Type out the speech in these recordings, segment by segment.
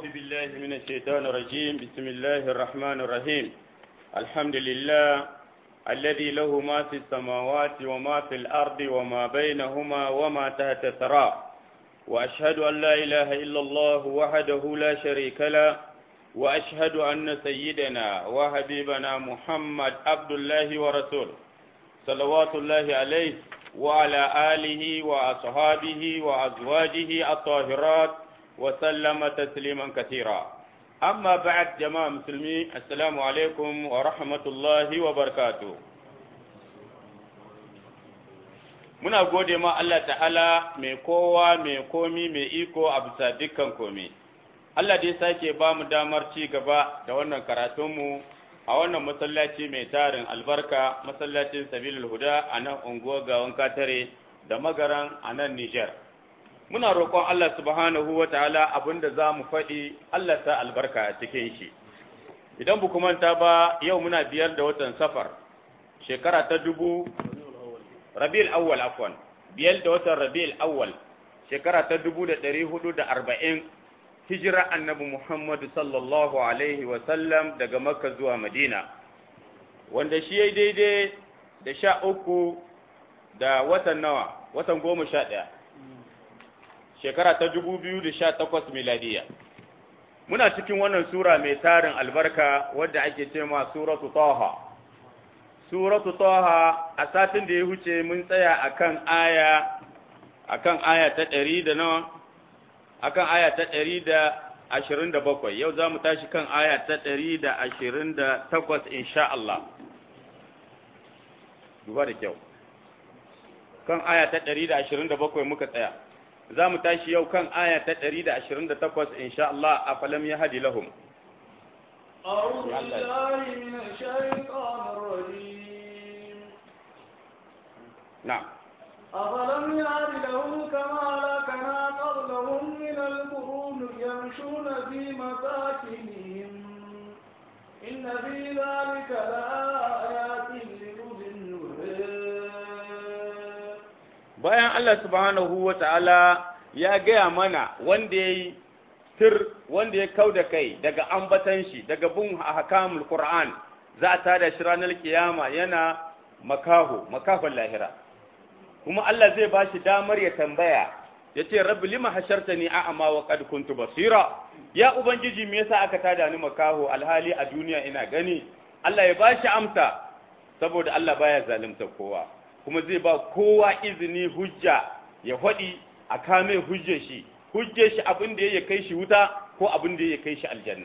أعوذ بالله من الشيطان الرجيم بسم الله الرحمن الرحيم الحمد لله الذي له ما في السماوات وما في الأرض وما بينهما وما تحت الثرى وأشهد أن لا إله إلا الله وحده لا شريك له وأشهد أن سيدنا وحبيبنا محمد عبد الله ورسوله صلوات الله عليه وعلى آله وأصحابه وأزواجه الطاهرات وسلم تسليما كثيرا أما بعد جماعة مسلمين السلام عليكم ورحمة الله وبركاته muna gode ma Allah ta'ala mai kowa mai komi mai iko a bisa dukkan komi Allah dai sake ba mu damar ci gaba da wannan karatunmu a wannan masallaci mai tarin albarka masallacin sabilul huda a nan unguwar gawan katare da magaran a nan Nijar. Muna roƙon Allah subhanahu wa ta'ala abinda za mu faɗi Allah ta albarka a cikin shi. Idan bu manta ba yau muna biyar da watan safar, shekara ta dubu Rabi'ul awwal afwan, biyar da watan Rabi'ul awwal, shekara ta dubu da ɗari hudu da arba'in hijira annabi Muhammadu sallallahu Alaihi wasallam daga Makka zuwa Madina, wanda shi ya daidai da sha uku da watan nawa, watan goma sha ɗaya, shekara ta dubu biyu da sha takwas miladiya. Muna cikin wannan Sura mai tarin albarka wadda ake ce ma Suratu Taha. Suratu Taha a satin da ya huce mun tsaya akan aya akan aya ta ɗari da nawa akan aya ta ɗari da ashirin da bakwai yau za mu tashi kan aya ta ɗari da ashirin da takwas insha Allah duba da kyau kan aya ta ɗari da ashirin da bakwai muka tsaya za mu tashi yau kan aya ta ɗari da ashirin da takwas insha Allah a falam ya hadi lahum أعوذ بالله من الشيطان الرجيم نعم أفلم يهد لهم كما لكنا قبلهم من القرون يمشون في مساكنهم إن في ذلك لآيات لأولي النهى bayan Allah subhanahu wa ta'ala ya gaya mana wanda ya yi tir wanda ya kau da kai daga ambatan shi daga bin hakamul Qur'an za a tada shi ranar kiyama yana makaho makahon lahira kuma Allah zai ba shi damar ya tambaya ya ce rabbi lima hasharta ni a'ama wa qad kuntu basira ya ubangiji me yasa aka tada ni makaho alhali a duniya ina gani Allah ya ba shi amsa saboda Allah baya zalunta kowa kuma zai ba kowa izini hujja ya faɗi a kame hujjar shi hujjar shi abin da ya kai shi wuta ko abin da ya kai shi aljanna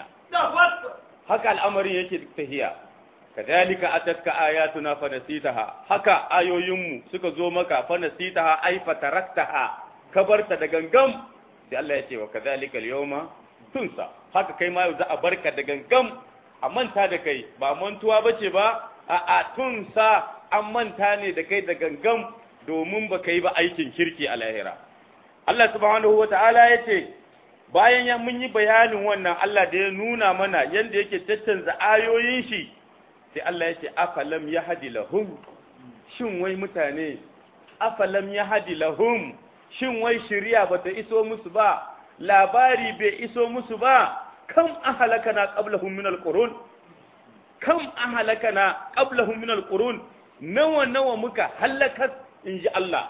haka al'amarin yake tahiya kadhalika atatka ayatuna fanasitaha haka ayoyinmu suka zo maka fanasitaha ay fataraktaha kabarta da gangam sai Allah ya ce wa kadhalika al-yawma tunsa haka kai ma yau za a barka da gangam a manta da kai ba mantuwa bace ba a a tunsa an manta ne da kai da gangam domin ba kai ba aikin kirki a lahira Allah subhanahu wata'ala ya ce bayan ya mun yi bayanin wannan Allah da ya nuna mana yanda yake tattanza ayoyin shi sai Allah ya ce afalam ya hadi lahum shin wai mutane afalam ya hadi lahum shin wai shari'a bata iso musu ba labari bai iso musu ba kam ahalakana qablahum min alqurun kam ahalakana qablahum min alqurun nawa nawa muka halaka inji Allah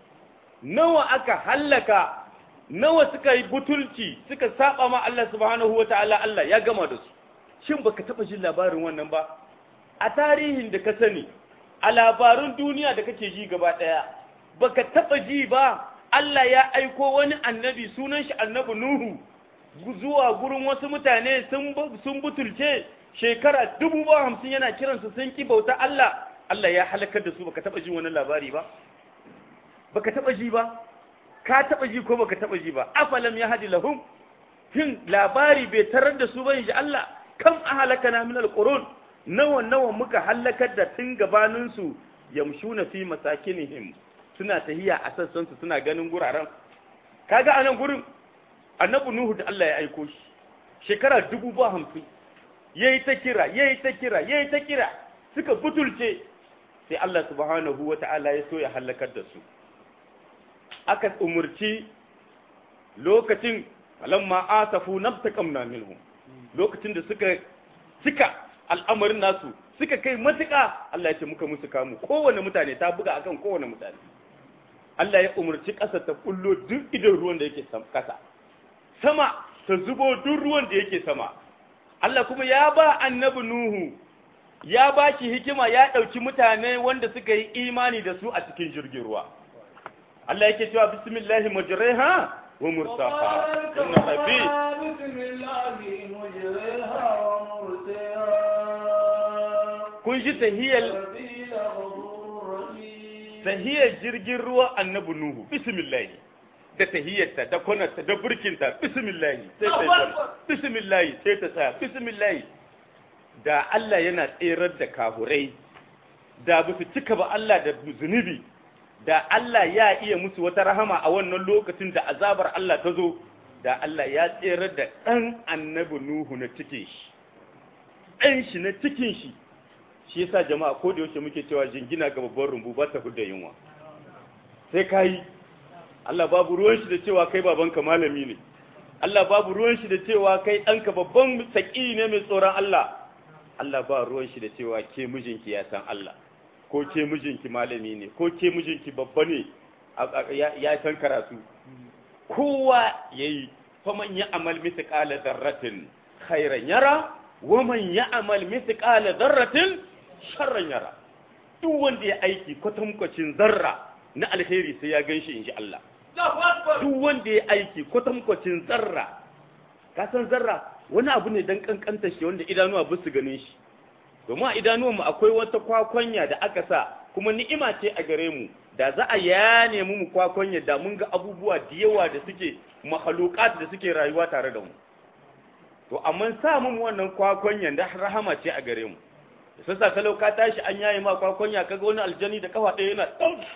nawa aka hallaka nawa suka yi butulci suka saba ma Allah subhanahu wataala Allah ya gama da su shin baka taba jin labarin wannan ba a tarihin da ka sani a labarun duniya da kake ji gaba daya baka taba ji ba Allah ya aiko wani annabi sunan shi annabi Nuhu zuwa gurin wasu mutane sun sun butulce shekara dubu ba hamsin yana kiransu sun ki bauta Allah Allah ya halakar da su baka taba jin wani labari ba baka taba ji ba ka taba ji ko baka taba ji ba afalam ya hadi lahum hin labari bai tarar da su ba insha Allah kam ahalakana min alqurun nawa nawa muka halakar da tun gabanin su yamshuna fi masakinihim suna tahiya a sassan su suna ganin guraren kaga anan gurin annabi nuhu da Allah ya aiko shi shekara dubu ba hamsin yayi ta kira yayi ta kira yayi ta kira suka butulce sai Allah subhanahu wata'ala ya so ya halakar da su aka umurci lokacin falamma asafu nabtaqamna minhum lokacin da suka cika al'amarin nasu suka kai matuƙa Allah ya ce muka musu kamu kowane mutane ta buga akan kowane mutane Allah ya umarci ƙasa ta kullo duk idan ruwan da yake ƙasa sama ta zubo duk ruwan da yake sama Allah kuma ya ba annabi Nuhu ya ba shi hikima ya ɗauki mutane wanda suka yi imani da su a cikin jirgin ruwa Allah yake cewa bismillahi majriha wa mursaha inna rabbi بسم الله مجريها ومرسيها kun ji tahiyar ربي لغفور رحيم tahiyar jirgin ruwa annabi Nuhu bismillah da tahiyarta da kwanarta da burkinta bismillah sai ta kwana bismillah sai ta tsaya bismillah da Allah yana tserar da kahurai da ba su cika ba Allah da zunubi da Allah ya iya musu wata rahama a wannan lokacin da azabar Allah ta zo da Allah ya tserar da ɗan annabi Nuhu na cikin shi ɗan shi na cikin shi shi yasa jama'a ko da yaushe muke cewa jingina ga babban rumbu ba ta hudda yunwa sai kai Allah babu ruwan shi da cewa kai babanka malami ne Allah babu ruwan shi da cewa kai ɗanka babban saki ne mai tsoron Allah Allah ba ruwan shi da cewa ke mijinki ya san Allah ko ke mijinki malami ne ko ke mijinki babba ne ya san karatu kowa yayi faman ya amal mithqala dharratin khairan yara wa man ya amal mithqala dharratin sharran yara duk wanda ya aiki kwatankwacin zarra na alheri sai ya ganshi inji Allah duk wanda ya aiki kwatankwacin zarra ka san zarra wani abu ne dan kankanta shi wanda idanuwa ba su ganin shi domin a idanuwan mu akwai wata kwakwanya da aka sa kuma ni'ima ce a gare mu da za a yane mu mu kwakwanya da mun ga abubuwa da yawa da suke mahalukat da suke rayuwa tare da mu to amma sa mu wannan kwakwanyan da rahama ce a gare mu da sassa kalau ka tashi an yaye ma kwakwanya kaga wani aljani da kafa ɗaya yana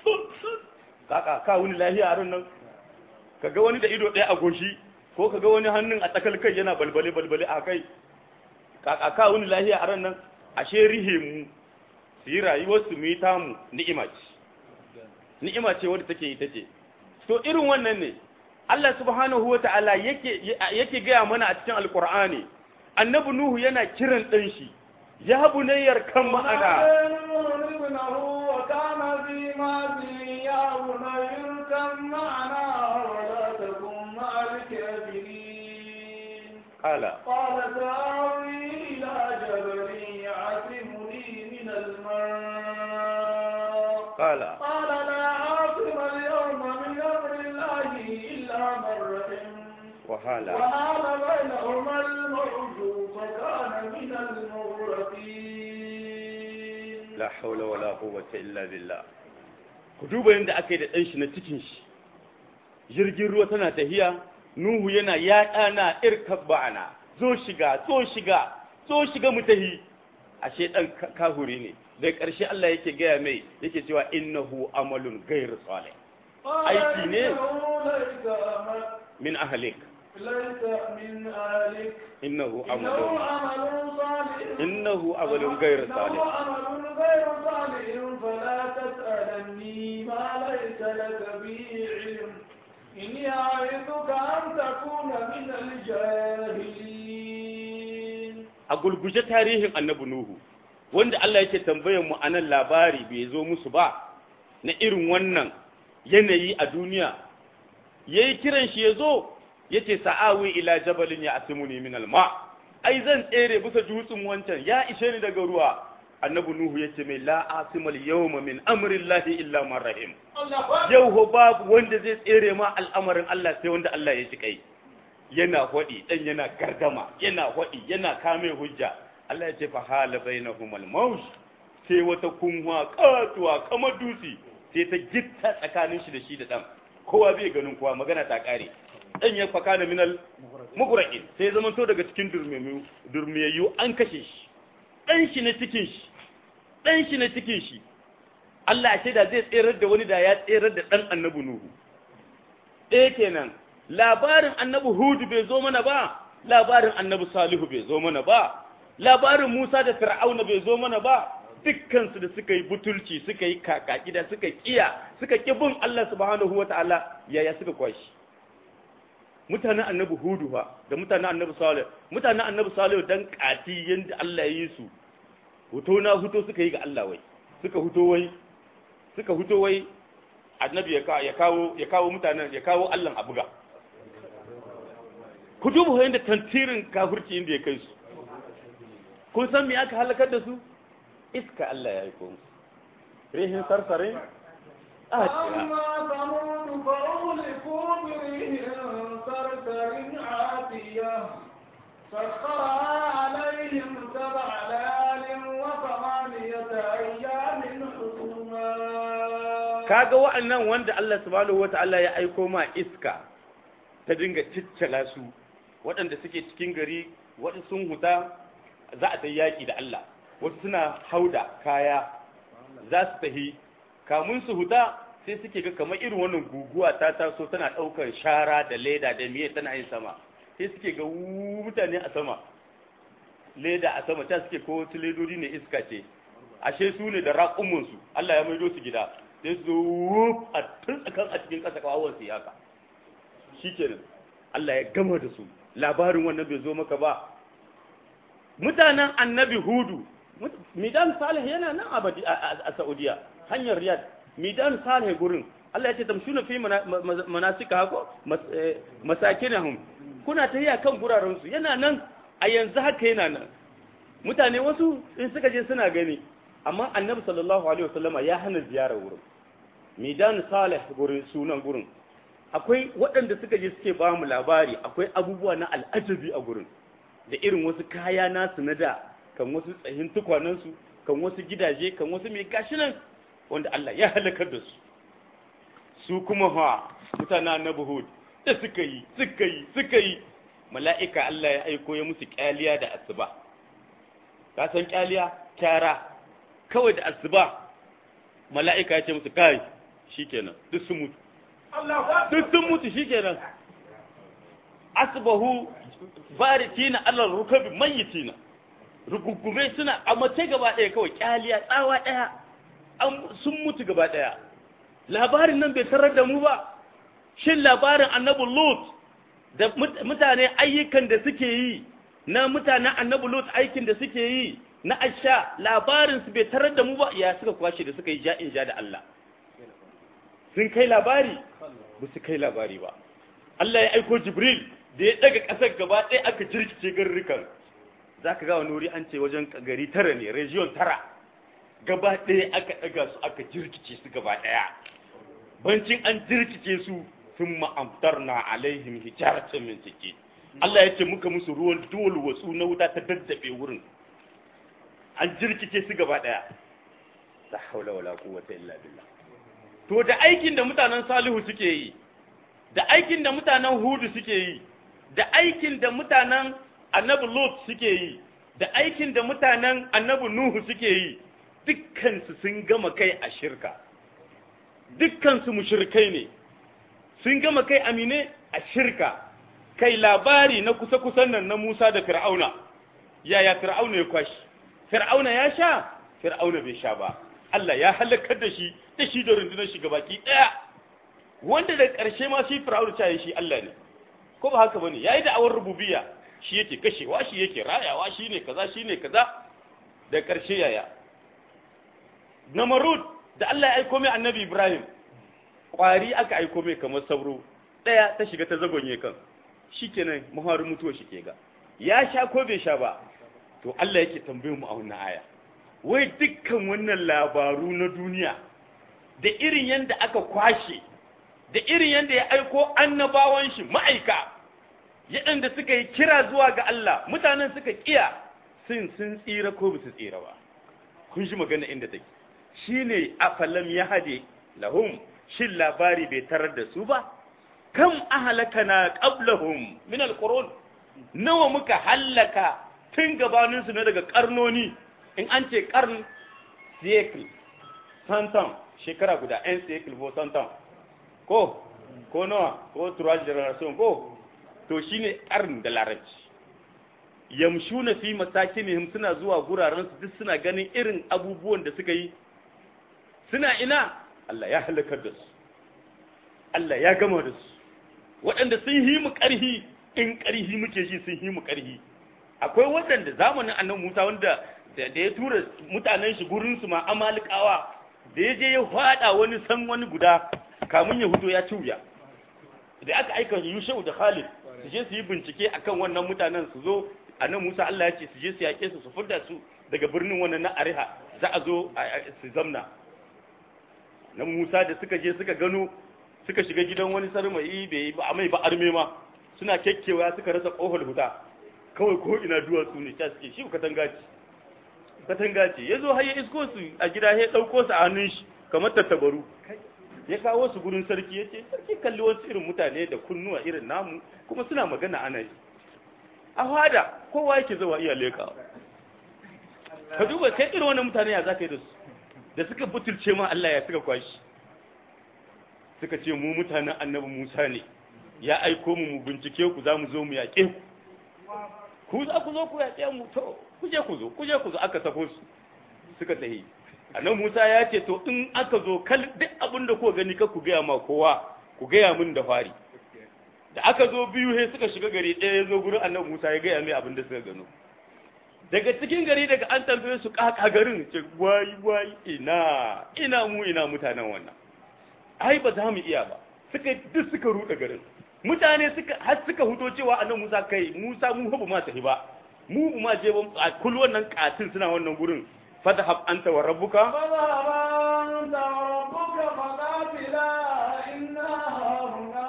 kaka ka wani lahiya a ran nan kaga wani da ido ɗaya a goshi ko kaga wani hannun a tsakal kai yana balbale balbale a kai kaka ka wani lahiya a ran nan ashe rihe mu su yi rayuwar su mu yi tamu ni'ima ce ni'ima ce wadda take ita ce to irin wannan ne Allah subhanahu wa ta'ala yake yake gaya mana a cikin alqur'ani annabi nuhu yana kiran dan shi ya bunayyar kan ma'ana ابنه وكان في ماضي يا بني اركب معنا ولا تكن مع الكافرين قال قال سآوي إلى جبل يعصمني من الماء قال قال لا عاصم اليوم من أمر الله إلا من رحم وهذا وحال بينهما الموج فكان من المغرقين la haula wala quwwata illa billah ku duba yanda aka yi da dan shi na cikin shi jirgin ruwa tana tahiya nuhu yana ya dana irkab ba'ana zo shiga zo shiga zo shiga mu tahi ashe dan ka- kahuri ne da ƙarshe Allah yake gaya mai yake cewa innahu amalun ghayr salih aiki ne ليس أمل- min ahlik ليس من أهلك innahu إنه amalun عمل صالح innahu amalun ghayr إنه salih عمل غير صالح فلا تسألني ما ليس لك به علم إني أعظك أن تكون من الجاهلين a gulguje tarihin annabi Nuhu wanda Allah yake tambayar mu anan labari bai zo musu ba na irin wannan yanayi a duniya yayi kiran shi yazo yace sa'awi ila jabalin ya asimuni min alma ai zan tsere bisa dutsen wancan ya ishe ni daga ruwa annabi Nuhu yace mai la asimal yawma min amri llahi illa man rahim yau ho babu wanda zai tsere ma al'amarin Allah sai wanda Allah ya ji kai yana hwadi dan yana gardama yana hwadi yana kame hujja Allah ya ce fa hala bainahumul mawj sai wata kunwa katuwa kamar dutse sai ta gitta tsakanin shi da shi da dan kowa bai ganin kowa magana ta kare dan ya faka na minal mugraqin sai zaman to daga cikin durmiyu durmiyayyu an kashe shi dan shi na cikin shi dan shi na cikin shi Allah ya ce da zai tserar da wani da ya tserar da dan annabi Nuhu ɗaya kenan labarin annabi Hudu bai zo mana ba labarin annabi Salihu bai zo mana ba labarin Musa da Fir'auna bai zo mana ba dukkansu da suka yi butulci suka yi kakaki da suka kiya suka ki bin Allah subhanahu wataala yaya suka kwashi mutanen annabi hudu ba da mutanen annabi salih mutanen annabi salih dan kati yanda Allah ya yi su huto na huto suka yi ga Allah wai suka huto wai suka huto wai annabi ya kawo ya kawo mutanen ya kawo Allah a buga ku duba yanda tantirin kafirci inda ya kai su kun san me aka halakar da su iska Allah ya aiko musu rihin sarsarin أما ثمود فأهلكوا بريح صرصر عاتية سخرها عليهم سبع ليال وثمانية أيام حسوما kaga wa'annan wanda Allah subhanahu wata'ala ya aiko ma iska ta dinga ciccala su waɗanda suke cikin gari waɗanda sun huta za a ta yaƙi da Allah wasu suna hauda kaya za su tahi kamun su huta sai suke ga kamar irin wannan guguwa ta taso tana ɗaukar shara da leda da miye tana yin sama sai suke ga mutane a sama leda a sama ta suke ko wasu ledodi ne iska ce ashe su ne da raƙumunsu Allah ya maido su gida sai su wuf a tsakan a cikin ƙasa kawawar su yaka shi kenan Allah ya gama da su labarin wannan bai zo maka ba mutanen annabi hudu midan salih yana nan abadi a saudiya hanyar riyad midan salih gurin Allah ya ce tamshuna fi manasika hako masakinahum kuna ta yi kan guraren su yana nan a yanzu haka yana nan mutane wasu in suka je suna gani amma annabi sallallahu alaihi wasallama ya hana ziyarar wurin midan salih gurin sunan gurin akwai waɗanda suka je suke ba mu labari akwai abubuwa na al'ajabi a gurin da irin wasu kaya nasu na da kan wasu tsahin tukwanansu kan wasu gidaje kan wasu mai gashi nan wanda Allah ya halakar da su su kuma fa mutana na buhud da suka yi suka yi suka yi mala'ika Allah ya aiko ya musu kyaliya da asuba ka san kyaliya kyara kawai da asuba mala'ika ya ce musu kai shikenan duk sun mutu duk sun mutu shikenan asbahu baritina alal rukabi mayyitina rugugume suna a mace gaba ɗaya kawai kyaliya tsawa ɗaya sun mutu gaba ɗaya labarin nan bai tarar da mu ba shin labarin annabi lut da mutane ayyukan da suke yi na mutanen annabi lut aikin da suke yi na asha labarin su bai tarar da mu ba ya suka kwashe da suka yi ja'in ja da Allah sun kai labari ba su kai labari ba Allah ya aiko Jibril da ya daga ƙasar gaba ɗaya aka jirkice garurrukan za ka gawa nuri an ce wajen gari tara ne region tara gaba ɗaya aka ɗaga su aka jirkice su gaba ɗaya bancin an jirkice su sun ma'amtar na alaihim hijaratun min ciki Allah ya ce muka musu ruwan dole wasu na wuta ta daddabe wurin an jirkice su gaba ɗaya la haula wala quwwata illa billah to da aikin da mutanen salihu suke yi da aikin da mutanen hudu suke yi da aikin da mutanen annabi lot suke yi da aikin da mutanen annabi nuhu suke yi dukkansu sun gama kai a shirka dukkansu mushrikai ne sun gama kai amine a shirka kai labari na kusa-kusan nan na musa da fir'auna yaya fir'auna ya kwashi fir'auna ya sha fir'auna bai sha ba Allah ya halakar da shi da shi da rundunar shi gabaki daya wanda da ƙarshe ma shi fir'auna ta yi shi Allah ne ko ba haka bane yayi da awar rububiyya shi yake kashewa shi yake rayawa shi ne kaza shi ne kaza da ƙarshe yaya namarud da Allah ya aiko mai annabi Ibrahim ƙwari aka aiko mai kamar sauro ɗaya ta shiga ta zagonye kan shikenan maharin mutuwa shi ke ga ya sha ko bai sha ba to Allah yake tambaye mu a wannan aya wai dukkan wannan labaru na duniya da irin yanda aka kwashe da irin yanda ya aiko annabawan shi ma'aika yaɗanda suka yi kira zuwa ga Allah mutanen suka kiya sun sun tsira ko ba su tsira ba kun shi magana inda take shine afalam ya hade lahum shin labari bai tarar da su ba kam ahlakana qablahum min alqurun nawa muka hallaka tun gabanin su na daga karnoni in an ce karn cycle santan shekara guda en cycle ko santan ko ko nawa ko trois generation ko to shine karn da larabci yamshuna fi masakinihim suna zuwa guraren su duk suna ganin irin abubuwan da suka yi suna ina Allah ya halakar da su Allah ya gama da su waɗanda sun yi mu ƙarhi in ƙarhi muke ji sun yi mu ƙarhi akwai waɗanda zamanin annabi Musa wanda da ya tura mutanen shi gurin su ma amalikawa da ya je ya fada wani san wani guda kamun ya huto ya ci wuya da aka aika Yushau da Khalid su je su yi bincike akan wannan mutanen su zo annabi Musa Allah ya ce su je su yaƙe su su furda su daga birnin wannan na Ariha za a zo su zamna nan Musa da suka je suka gano suka shiga gidan wani sarmai bai ba mai ba arme ma suna kekkewa suka rasa kofar huta kawai ko ina duwatsu ne ta suke shi katanga ce katanga ce ya zo har ya isko su a gida ya ɗauko su a hannun shi kamar tattabaru ya kawo su gurin sarki ya ce sarki kalli wasu irin mutane da kunnuwa irin namu kuma suna magana ana yi a fada kowa yake zawa iya leka ka duba kai irin wannan mutane ya za ka yi da su da suka butulce ma Allah ya suka kwashi suka ce mu mutanen annabi Musa ne ya aiko mu mu bincike ku za mu zo mu yaƙe ku ku za ku zo ku yaƙe mu to ku je ku zo ku je ku zo aka sako su suka tahi annabi Musa ya ce to in aka zo kal duk abin da ku gani ka ku gaya ma kowa ku gaya min da fari da aka zo biyu he suka shiga gari ɗaya ya zo gurin annabi Musa ya gaya mai abin da suka gano daga cikin gari daga an tambaye su kaka garin ce wai wai ina ina mu ina mutanen wannan ai ba za mu iya ba suka duk suka ruɗe garin mutane suka har suka huto cewa annabi Musa kai Musa mu ba ma tafi ba mu ba ma je ba a kullu wannan katin suna wannan gurin fadhhab anta wa rabbuka فذهب أنت وربك فقاتلا إنا هنا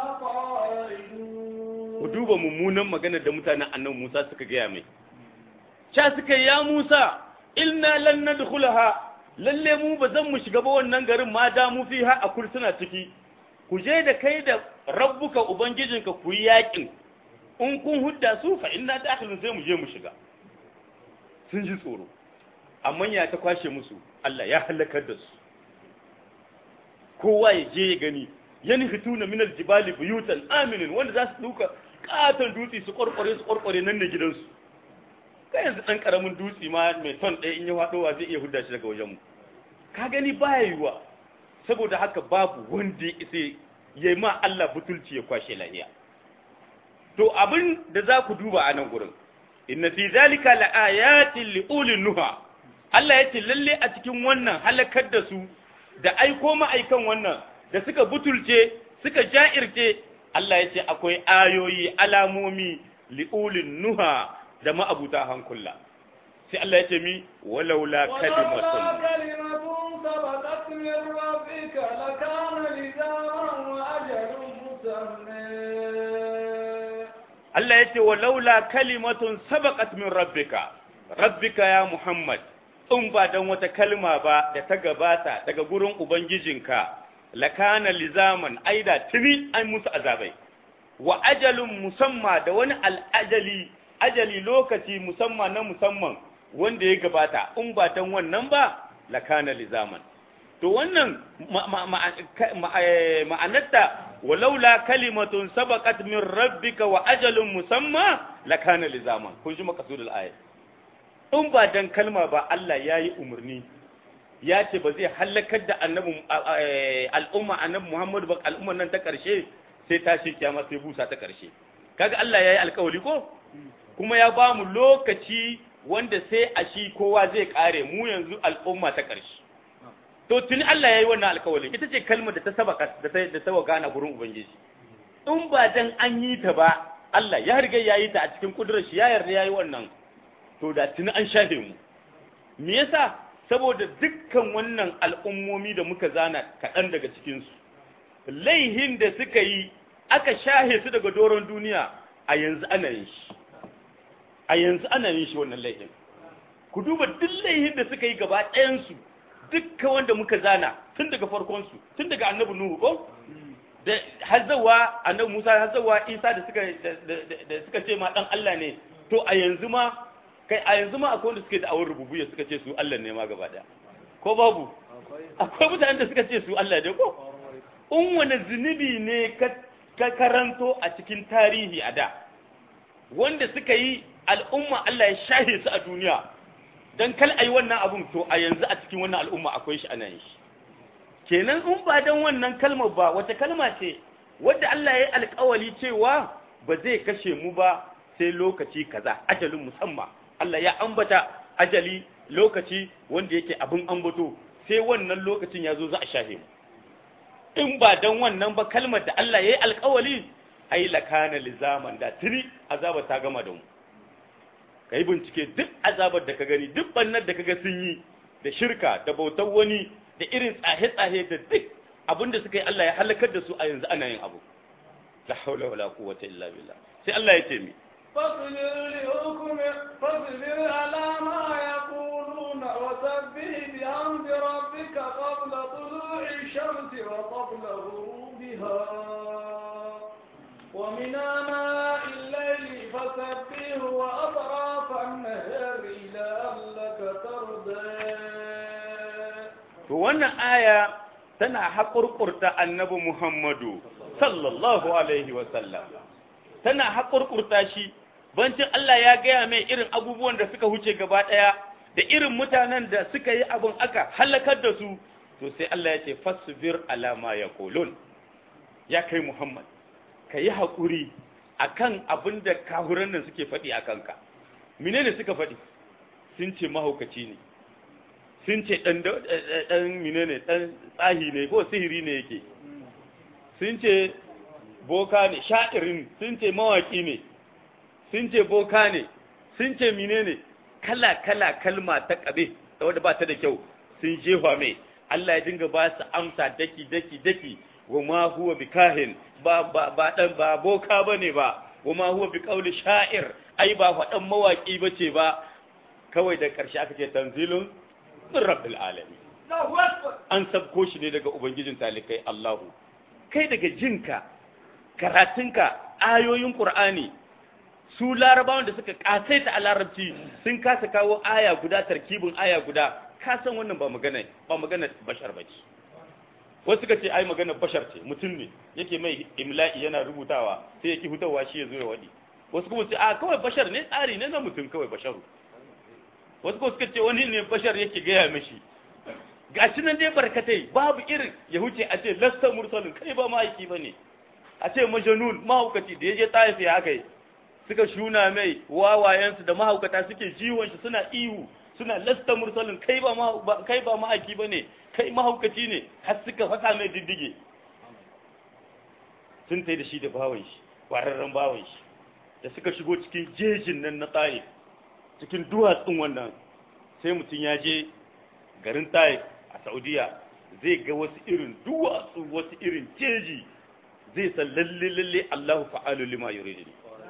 قائدون ku duba mummunan maganar da mutanen annabi Musa suka gaya mai sha suka yi, ya Musa ilna lan nadkhulaha lalle mu ba zan mu shiga ba wannan garin ma da mu fiha a kursuna ciki ku je da kai da rabbuka ubangijinka ku yi yakin in kun hudda su fa inna dakhilun sai mu je mu shiga sun ji tsoro amma ya ta kwashe musu Allah ya halakar da su kowa ya je ya gani yan hituna min aljibali buyutan aminin wanda za su duka katon dutse su kwarkware su kwarkware nan ne gidansu kai yanzu dan karamin dutse ma mai ton ɗaya in ya faɗowa zai iya hudda shi daga wajen mu ka gani baya yiwa saboda haka babu wanda ya isa ya ma Allah butulci ya kwashe lahiya to abin da za ku duba a nan gurin inna fi zalika laayatin liulil nuha Allah ya ce lalle a cikin wannan halakar da su da aiko ma'aikan wannan da suka butulce suka ja'irce Allah ya ce akwai ayoyi alamomi liulin nuha da ma'abuta hankula sai Allah ya ce mi walaula ولولا kalimatun كلمة سبقت من ربك لكان لزاما وأجل مسمى Allah ya ce walaula kalimatun sabaqat min rabbika rabbika ya Muhammad in ba dan wata kalma ba da ta gabata daga gurin ubangijinka lakana lizaman aida tuni an musu azabai wa ajalun musamma da wani al'ajali ajali lokaci musamma na musamman wanda ya gabata in ba dan wannan ba lakana lizaman to wannan ma- ma- ma- ka- ma- eh, ma'anarta walaula kalimatun sabaqat min rabbika wa ajalun musamma lakana lizaman kun ji makasudul ayat in ba dan kalma ba Allah yayi umarni ya ce ba zai halakar da annabi eh, al'umma annabi Muhammad ba al'umman nan ta karshe sai tashi kiyama sai busa ta karshe kaga Allah yayi alkawari ko kuma ya ba mu lokaci wanda sai a shi kowa zai kare mu yanzu al'umma ta karshe to tuni Allah ya yi wannan alkawalin ita ce kalmar da ta sabaka da ta da ta wakana gurin ubangiji in ba dan an yi ta ba Allah ya riga ya yi ta a cikin kudurar shi ya yarda ya yi wannan to da tuni an shafe mu me yasa saboda dukkan wannan al'ummomi da muka zana kaɗan daga cikin su laihin da suka yi aka shahe su daga doron duniya a yanzu ana yin shi a yanzu ana yin shi wannan laihin ku duba duk laihin da suka yi gaba ɗayansu dukkan wanda muka zana tun daga farkonsu tun daga annabi nuhu ko da hazzawa annabi musa hazzawa isa da suka da suka ce ma dan Allah ne to a yanzu ma kai a yanzu ma akwai wanda suke da awar rububiyya suka ce su Allah ne ma gaba daya ko babu akwai mutanen da suka ce su Allah ne ko in wani zunubi ne ka ka karanto a cikin tarihi a da wanda suka yi al'umma Allah ya shahe su a duniya dan kal ayi wannan abun to a yanzu a cikin wannan al'umma akwai shi ana yin shi kenan in ba dan wannan kalmar ba wata kalma ce wanda Allah ya yi alƙawali cewa ba zai kashe mu ba sai lokaci kaza ajalin musamman Allah ya ambata ajali lokaci wanda yake abin ambato sai wannan lokacin ya zo za a shahe mu in ba dan wannan ba kalmar da Allah ya yi alƙawali ai lakana lizaman da tiri azaba ta gama da mu kai bincike duk azabar da ka gani duk bannar da kaga sun yi da shirka da bautar wani da irin tsahe-tsahe da duk abinda suka yi Allah ya halakar da su a yanzu ana yin abu la haula wala quwwata illa billah sai Allah ya ce mi فاصبر لحكم فاصبر على ما يقولون وسبح بحمد ربك قبل طلوع الشمس وقبل غروبها ومن آناء الليل فسبح وأطراف النهار لعلك ترضى to wannan aya tana haƙurƙurta annabi Muhammadu sallallahu alaihi wa sallam tana haƙurƙurta shi bancin Allah ya gaya mai irin abubuwan da suka huce gaba ɗaya da irin mutanen da suka yi abin aka halakar da su to sai Allah ya ce fasbir ala ma yaqulun ya kai Muhammad ka yi haƙuri akan abin da kahuran nan suke faɗi a kanka menene suka faɗi sun ce mahaukaci ne sun ce ɗan menene ɗan tsahi ne ko sihiri ne yake sun ce boka ne sha'irin sun ce mawaƙi ne sun ce boka ne sun ce menene kala-kala kalma ta ƙabe da wadda ba ta da kyau sun jefa mai Allah ya dinga ba su amsa daki daki daki wa ma huwa bi kahin ba ba ba dan ba boka bane ba wa ma huwa bi qawli sha'ir ai ba faɗan mawaki bace ba kawai da ƙarshe aka ce tanzilun min rabbil alamin an sabko shi ne daga ubangijin talikai Allahu kai daga jinka karatunka ayoyin Qur'ani su larabawan da suka kasaita a larabci sun kasa kawo aya guda tarkibin aya guda ka san wannan ba magana ba magana bashar bace wasu suka ce ai magana bashar ce mutum ne yake mai imla'i yana rubutawa sai yake hutawa shi ya zo ya wadi wasu kuma ce a kawai bashar ne tsari ne na mutum kawai basharu wasu kuma suka ce wani ne bashar yake gaya mishi gashi nan dai barkatai babu irin ya huce a ce lasta mursalin kai ba ma'aiki ba ne a ce majanun mahaukaci da ya je ta'ifi haka yi suka shuna mai wawayensu da mahaukata suke jiwon shi suna ihu suna lasta mursalin kai ba kai ba ma'aiki bane kai mahaukaci ne har suka fasa mai diddige sun tai da shi da bawan shi kwararren bawan shi da suka shigo cikin jejin nan na tsaye cikin duwatsun wannan sai mutum ya je garin tsaye a saudiya zai ga wasu irin duwatsu wasu irin jeji zai san lalle lalle Allahu fa'alu lima yuridu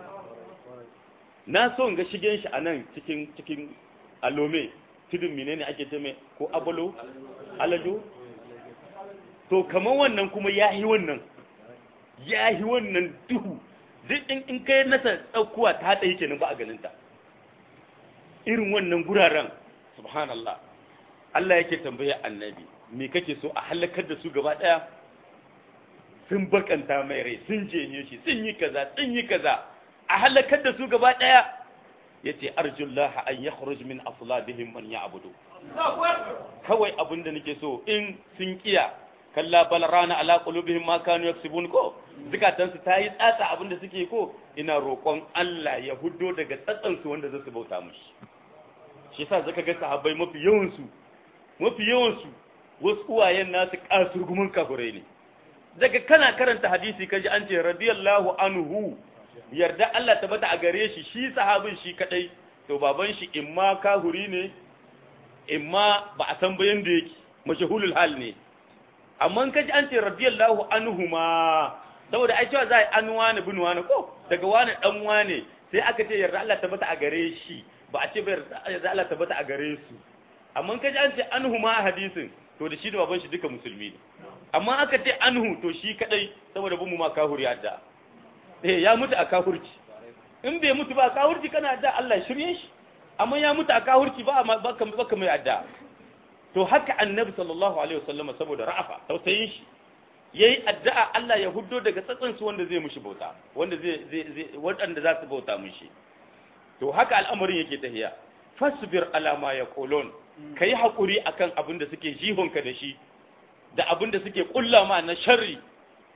na so ga shigen shi a nan cikin cikin alome tudun menene ake ce mai ko abalo alado to kamar wannan kuma yahi wannan yahi wannan duhu duk in in kai nasa tsaukuwa ta tsaye kenan ba a ganin ta irin wannan guraren subhanallah Allah yake tambaye annabi me kake so a halakar da su gaba daya sun bakanta mai rai sun jenye shi sun yi kaza sun yi kaza a halakar da su gaba ɗaya ya ce arjullah an ya kharuj min aslabihim man ya'budu kawai abin da nake so in sun kiya kalla bal rana ala qulubihim ma kanu yaksubun ko zukatan su tayi tsatsa abin da suke ko ina roƙon Allah ya huddo daga tsatsan su wanda zasu bauta mushi shi yasa zaka ga sahabbai mafi yawan su mafi yawan su wasu uwayen nasu kasurgumin kafurai ne daga kana karanta hadisi kaji an ce radiyallahu anhu yarda Allah tabbata a gare shi shi sahabin shi kadai to baban shi imma kahuri ne imma ba a san bayan da yake mashahulul hal ne amma kaji an ce radiyallahu anhu ma saboda ai cewa za a yi an wani bin wani ko daga wani dan wani sai aka ce yarda Allah tabbata a gare shi ba a ce ba yarda Allah tabbata a gare su amma kaji an ce anhu ma a hadisin to da shi da baban shi duka musulmi ne amma aka ce anhu to shi kadai saboda bin mu ma kahuri adda eh ya mutu a kahurci in bai mutu ba a kahurci kana adda Allah shirye shi amma ya mutu a kahurci ba baka baka mai adda to haka annabi sallallahu alaihi wasallam saboda ra'afa tausayin shi yayi addu'a Allah ya huddo daga tsatsan su wanda zai mushi bauta wanda zai zai wanda za su bauta mushi to haka al'amarin yake tahiya fasbir ala ma yaqulun kai hakuri akan abin da suke jihonka da shi da abin da suke kulla ma na sharri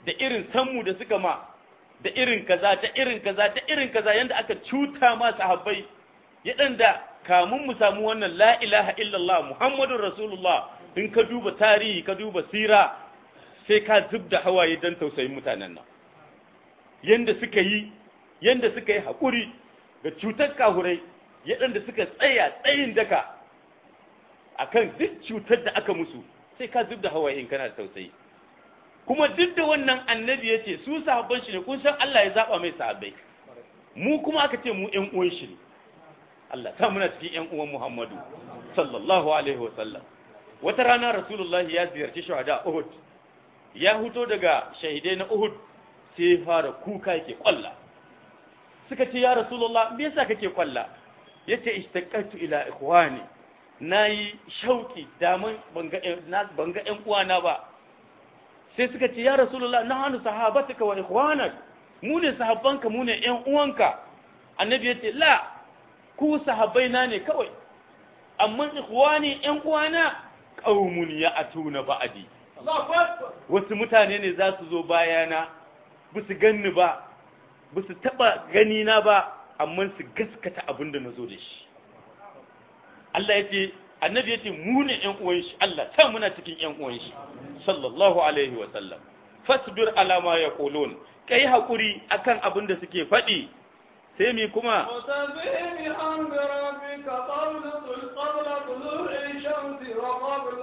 da irin sammu da suka ma da irin kaza da irin kaza da irin kaza yanda aka cuta ma sahabbai yadanda kamun mu samu wannan la ilaha illallah muhammadur rasulullah in ka duba tarihi ka duba sira sai ka zubda hawaye dan tausayin mutanen nan yanda suka yi yanda suka yi haƙuri ga cutar kahurai yadanda suka tsaya tsayin daka akan duk cutar da aka musu sai ka zubda hawaye in kana da tausayi kuma duk da wannan annabi ya ce su sahabban shi ne kun san Allah ya zaba mai sahabbai mu kuma aka ce mu ƴan uwan shi ne Allah ta muna cikin ƴan uwan Muhammadu sallallahu alaihi wasallam wata rana Rasulullah ya ziyarci shuhada Uhud ya huto daga shahidai na Uhud sai ya fara kuka yake kwalla suka ce ya Rasulullah me yasa kake kwalla yace ishtaqatu ila ikhwani nayi shauki daman banga banga ƴan uwana ba sai suka ce ya rasulullah na hannu sahabatuka wa ikhwanak mu ne sahabbanka mu ne ƴan uwanka annabi ya ce la ku sahabbai na ne kawai amma ikhwani ƴan uwana qaumun ya'tuna ba'di wasu mutane ne za su zo bayana ba su ganni ba ba su taba gani na ba amma su gaskata abin da na zo da shi Allah ya ce annabi ya ce mu ne ƴan uwan shi Allah ta muna cikin ƴan uwan shi sallallahu alaihi wa sallam fasbir ala ma yaqulun kai hakuri akan abin da suke faɗi sai mi kuma وسبح بحمد ربك قبل قبل طلوع الشمس وقبل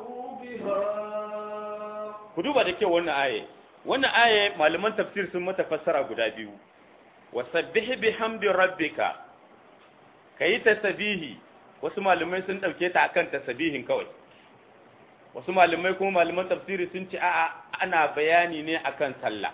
غروبها ku duba da kyau wannan aye wannan aye malaman tafsir sun mata fassara guda biyu wasabbih bihamdi rabbika kayi tasbihi wasu malamai sun dauke ta akan tasbihin kawai wasu malamai kuma malaman tafsiri sun ce a'a ana bayani ne akan sallah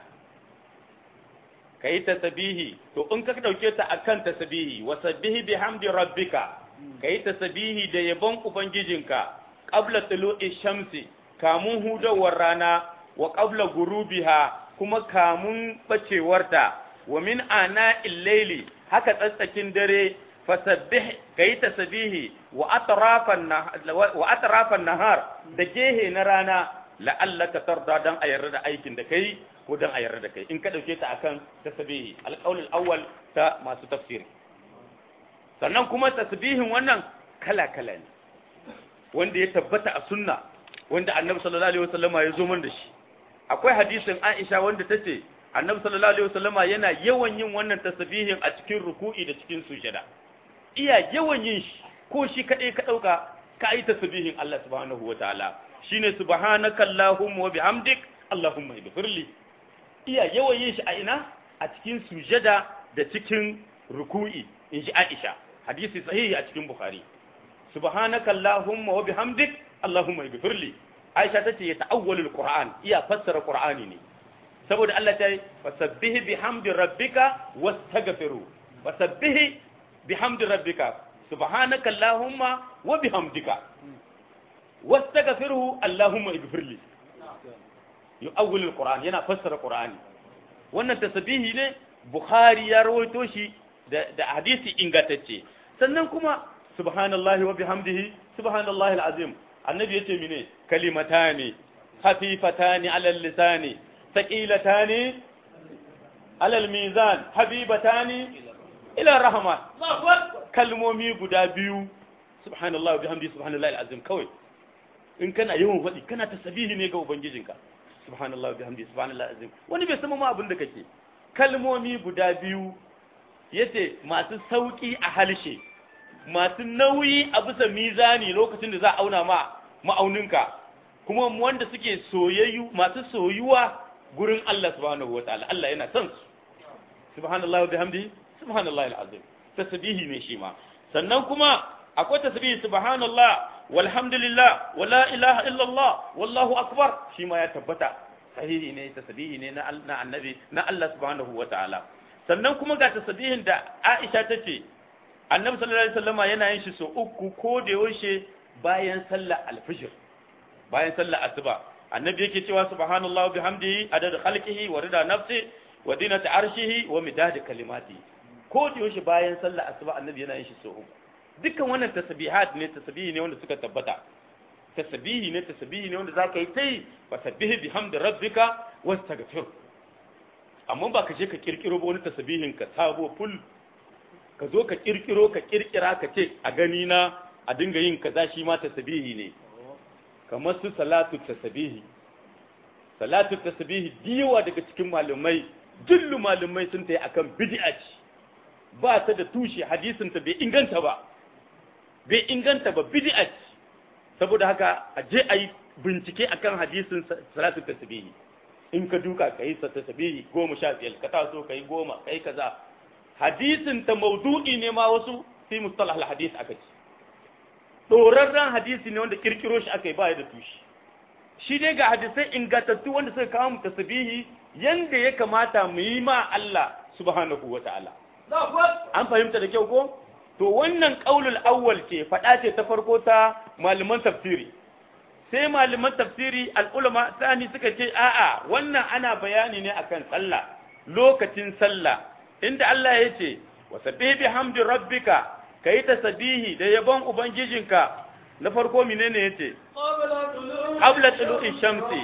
kayi tasbihi to in ka dauke ta akan tasbihi wasabbihi bihamdi rabbika kayi tasbihi da yabon ubangijinka qabla tulu'i shamsi kamun hudawar rana wa qabla gurubiha kuma kamun bacewarta wa min ana illaili haka tsatsakin dare fasabbih kayi tasbihi wa atrafan wa atrafan nahar da gehe na rana la'allaka tarda dan a yarda da aikin da kai ko dan a yarda da kai in ka dauke ta akan tasbihi alqaul alawwal ta masu tafsiri sannan kuma tasbihin wannan kala kala ne wanda ya tabbata a sunna wanda annabi sallallahu alaihi wasallama ya zo man da shi akwai hadisin Aisha wanda tace annabi sallallahu alaihi wasallama yana yawan yin wannan tasbihin a cikin ruku'i da cikin sujada iya yawan yin shi ko shi kadai ka dauka ka yi tasbihin Allah subhanahu wataala shine subhanaka allahumma wa bihamdik allahumma ighfirli iya yawan yin shi a ina a cikin sujada da cikin ruku'i in ji Aisha hadisi sahihi a cikin Bukhari subhanaka allahumma wa bihamdik allahumma ighfirli Aisha tace ya ta'awwalul Qur'an iya fassara Qur'ani ne saboda Allah ta yi fasabbihi bihamdi rabbika wastaghfiru fasabbihi bihamdi rabbika subhanaka allahumma wa bihamdika wastaghfiruhu allahumma ighfirli yu'awwilul Qur'an yana fassara Qur'ani wannan tasbihi ne Bukhari ya rawaito shi da, da hadisi ingantacce sannan kuma subhanallahi wa bihamdihi subhanallahi alazim annabi yace mine kalimatani khafifatani ala lisani thaqilatani ala almizan habibatani ila rahman kalmomi guda biyu subhanallahi wa bihamdihi subhanallahi alazim kawai in kana yawan faɗi kana tasbihi ne ga ubangijinka subhanallahi wa bihamdihi subhanallahi alazim wani bai san ma abin da kake kalmomi guda biyu yace masu sauki a halshe masu nauyi a bisa mizani lokacin da za a auna ma ma'auninka kuma wanda suke soyayyu masu soyuwa gurin Allah subhanahu wa ta'ala Allah yana son su subhanallahi wa bihamdihi subhanallahi alazim tasbihi ne shi ma sannan kuma akwai tasbihi subhanallah walhamdulillah wala ilaha illallah wallahu akbar shi ma ya tabbata sahihi ne tasbihi ne na annabi na Allah subhanahu wa ta'ala sannan kuma ga tasbihin da Aisha tace annabi sallallahu alaihi wasallama yana yin shi so uku ko da yaushe bayan sallar alfijir bayan sallar asuba annabi yake cewa subhanallahi bihamdihi adad khalqihi wa rida nafsi wa dinata arshihi wa midad kalimati ko da yaushe bayan sallar asuba annabi yana yin shi so uku dukkan wannan tasbihat ne tasbihi ne wanda suka tabbata tasbihi ne tasbihi ne wanda zaka yi tai fasabbihi bihamdi rabbika wastaghfir amma ba ka je ka kirkiro ba wani tasbihin ka sabo full ka zo ka kirkiro ka kirkira ka ce a gani na a dinga yin kaza shi ma tasbihi ne kamar su salatu tasbihi salatu tasbihi diwa daga cikin malumai jullu malumai sun tayi akan bid'a ce ba ta da tushe hadisin ta bai inganta ba bai inganta ba bid'a ce saboda haka a je a yi bincike akan hadisin salatu tasbihi in ka duka ka yi sa tasbihi goma sha biyar ka taso ka yi goma ka yi kaza hadisin ta maudu'i ne ma wasu fi mustalah al-hadis aka ce dorarren hadisi ne wanda kirkiro shi aka yi baya da tushe shi dai ga hadisai ingantattu wanda suka kawo mu tasbihi yanda ya kamata mu yi ma Allah subhanahu wata'ala an fahimta da kyau ko to wannan qaulul awwal ce fada ce ta farko ta malaman tafsiri sai malaman tafsiri al-ulama sani suka ce a'a wannan ana bayani ne akan sallah lokacin sallah inda Allah ya ce wa sabbihi bihamdi rabbika kai tasbihi da yabon ubangijinka na farko menene yace qabla tulu'i shamsi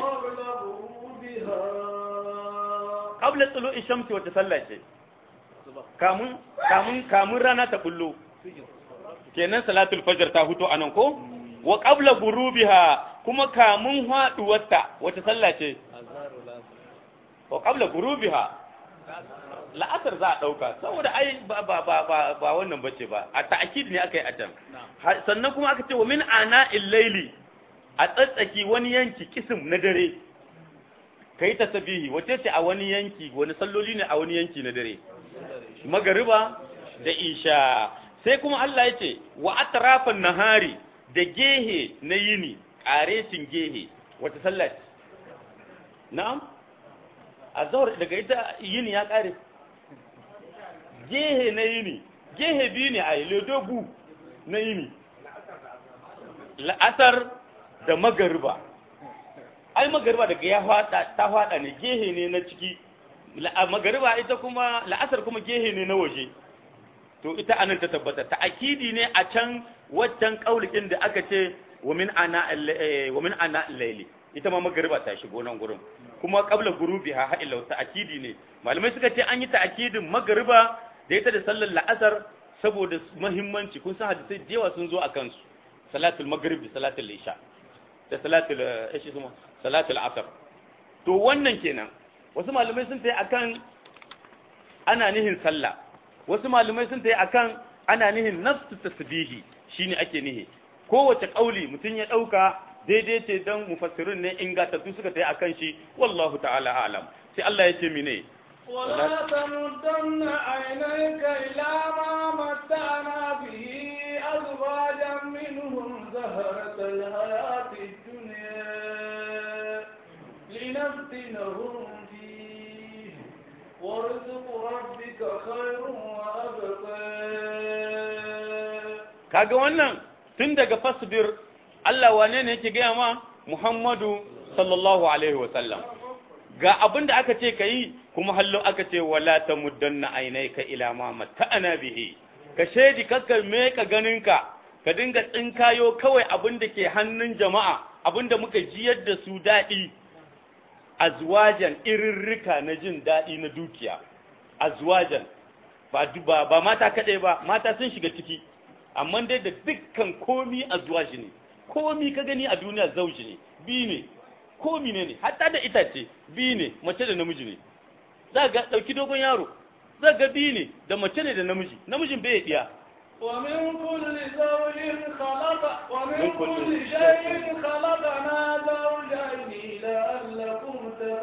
qabla tulu'i shamsi wata sallah ce kamun kamun kamun rana ta bullo kenan salatul fajr ta huto anan ko wa qabla gurubiha kuma kamun haduwarta wata sallah ce wa qabla gurubiha la'asar za a ɗauka saboda ai ba ba ba ba ba wannan bace ba a ta'akid ne aka yi a can sannan kuma aka ce wa min ana illaili a tsatsaki wani yanki kisim na dare kai ta sabihi wace ce a wani yanki wani salloli ne a wani yanki na dare magariba da isha sai kuma Allah ya ce wa atrafan nahari da gehe na yini ƙaretin gehe wata sallah na'am azhar daga ita yini ya ƙare gehe na yini gehe biyu ne a ledobu na yini la'asar da magariba ai magariba daga ya hada ta hada ne gehe ne na ciki magariba ita kuma la'asar kuma gehe ne na waje to ita anan ta tabbata ta akidi ne a can waccan kaulikin da aka ce wa min ana wa min ana layli ita ma magariba ta shigo nan gurin kuma qabla gurubiha ha illa ta akidi ne malamai suka ce an yi ta akidin magariba da ita da sallar la'asar saboda muhimmanci kun san hadisai da yawa sun zo a kansu salatul maghrib salatul isha da salatul ishi kuma salatul asr to wannan kenan wasu malamai sun tayi akan ana nihin sallah wasu malamai sun tayi akan ana nihin nafsu tasbihi shine ake nihi kowace kauli mutum ya dauka daidai ce dan mufassirin ne ingantattu suka tayi akan shi wallahu ta'ala a'lam sai Allah ya ce mine ولا تمدن عينيك إلى ما متعنا به أزواجا منهم زهرة الحياة الدنيا لنفتنهم فيه ورزق ربك خير وأبقى kaga wannan tun daga fasbir Allah wane ne yake gaya ma Muhammadu sallallahu alaihi wa sallam ga abin da aka ce ka yi kuma hallo aka ce wala ta muddanna ainaika ila ma mata'ana bihi ka shedi kakka me ka ganinka ka dinga tsinkayo kawai abin da ke hannun jama'a abin da muka jiyar da su daɗi azwajan irirrika na jin daɗi na dukiya azwajan ba ba, ba mata kaɗai ba mata sun shiga ciki amma dai da dukkan komi azwaji ne komi ka gani a duniya zauji ne bi ne komi ne ne hatta da itace bi ne mace da namiji ne za ga ɗauki dogon yaro za ga bi ne da mace ne da namiji namijin bai diya ومن كل زوج خلق ومن كل شيء خلقنا زوجين لعلكم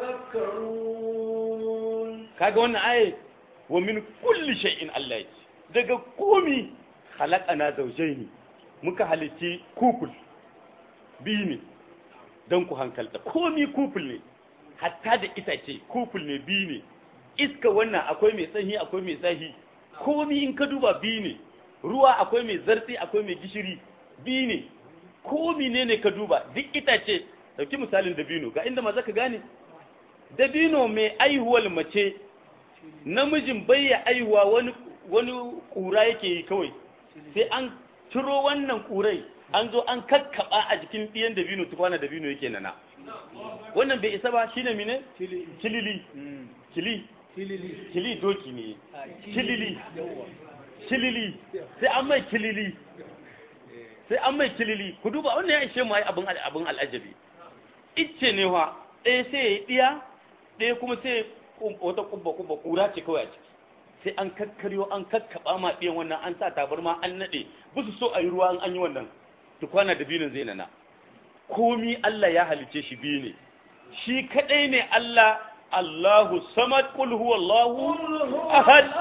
تذكرون kaga wannan aye wa min kulli shay'in Allah ya ce daga komi khalaqana zawjaini muka halitti kukul bi ne don ku hankalta komi kuful ne hatta da itace kuful ne bi ne iska wannan akwai mai tsahi akwai mai tsahi komi in ka duba bi ne ruwa akwai mai zartsi akwai mai gishiri bi ne komi ne ne ka duba duk itace dauki misalin dabino ga inda maza ka gane dabino mai aihuwar mace namijin bayya aihuwa wani wani kura yake yi kawai sai an ciro wannan kurai an zo an kakkaba a jikin ɗiyan dabino tukwana dabino yake nana wannan bai isa ba shine mine kilili kili kili doki ne kilili kilili sai an mai kilili sai an mai kilili ku duba wannan ya ishe mu ai abin abin al'ajabi icce ne wa ɗaya sai ya yi ɗiya ɗaya kuma sai wata kubba kubba kura ce kawai a ciki sai an kakkaryo an kakkaba ma ɗiyan wannan an sa tabarma an naɗe ba su so a yi ruwa an yi wannan tukwana da binin zai nana komi Allah ya halice shi biyu ne shi kadai ne Allah Allahu samad qul huwallahu ahad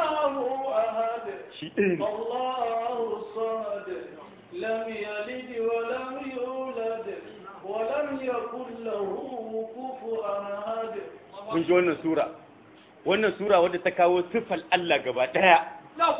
shi ɗaya ne الله الصمد لم يلد ولم يولد ولم يكن له كفوا أحد mun ji wannan sura wannan sura wadda ta kawo sifal Allah gaba daya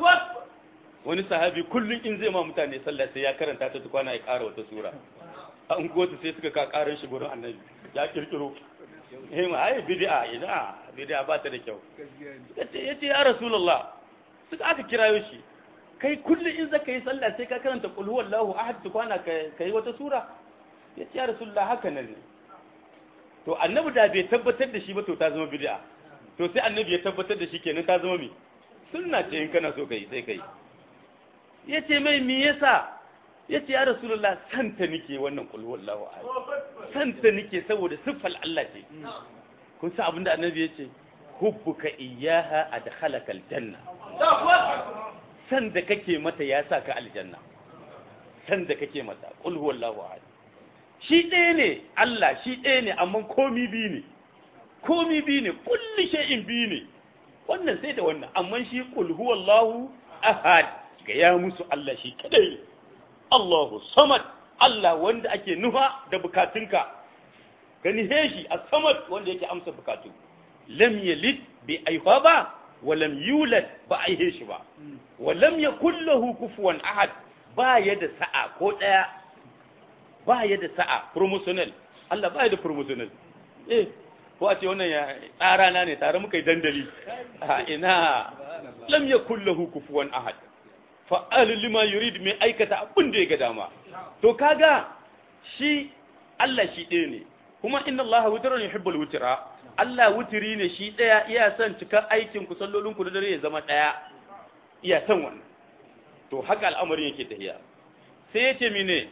wani sahabi kullum in zai ma mutane sallah sai ya karanta ta tukwana ya ƙara wata sura an gotu sai suka ka ƙarin shi gurin annabi ya kirkiro eh ma ai bid'a ina bid'a ba ta da kyau yace yace ya rasulullah suka aka kirayo shi kai kullum in zaka yi sallah sai ka karanta qul huwallahu ahad tukwana ka kai wata sura yace ya rasulullah haka nan ne to annabi da bai tabbatar da shi ba to ta zama bid'a to sai annabi ya tabbatar da shi kenan ta zama me sunna ce in kana so kai sai kai yace mai me yasa yace ya rasulullah santa nike wannan qul huwallahu ahad santa nike saboda siffal Allah ce kun san abinda annabi yace hubbuka iyyaha adkhalaka aljanna san da kake mata ya sa ka aljanna san da kake mata qul huwallahu ahad shi ɗaya ne Allah shi ɗaya ne amma komi biyu ne komi biyu ne kulli shay'in biyu ne wannan sai da wannan amma shi qul huwallahu ahad ga ya musu Allah shi kadai Allahu samad Allah wanda ake nufa da bukatunka gani heshi a samad wanda yake amsa bukatu lam yalid bi aifa ba wa lam yulad ba aihe shi ba wa lam yakul lahu kufuwan ahad ba ya da sa'a ko daya ba ya da sa'a promotional Allah ba ya da promotional eh ko a ce wannan ya tsara na ne tare muka yi dandali a ina lam yakul lahu kufuwan ahad fa'al lima yurid mai aikata abin da ya ga dama to kaga shi Allah shi ɗaya ne kuma inna Allah wutrun yuhibbul wutra Allah wutiri ne shi ɗaya iya son cikar aikin ku sallolin ku da dare ya zama ɗaya iya son wannan to haka al'amarin yake tafiya sai yace mine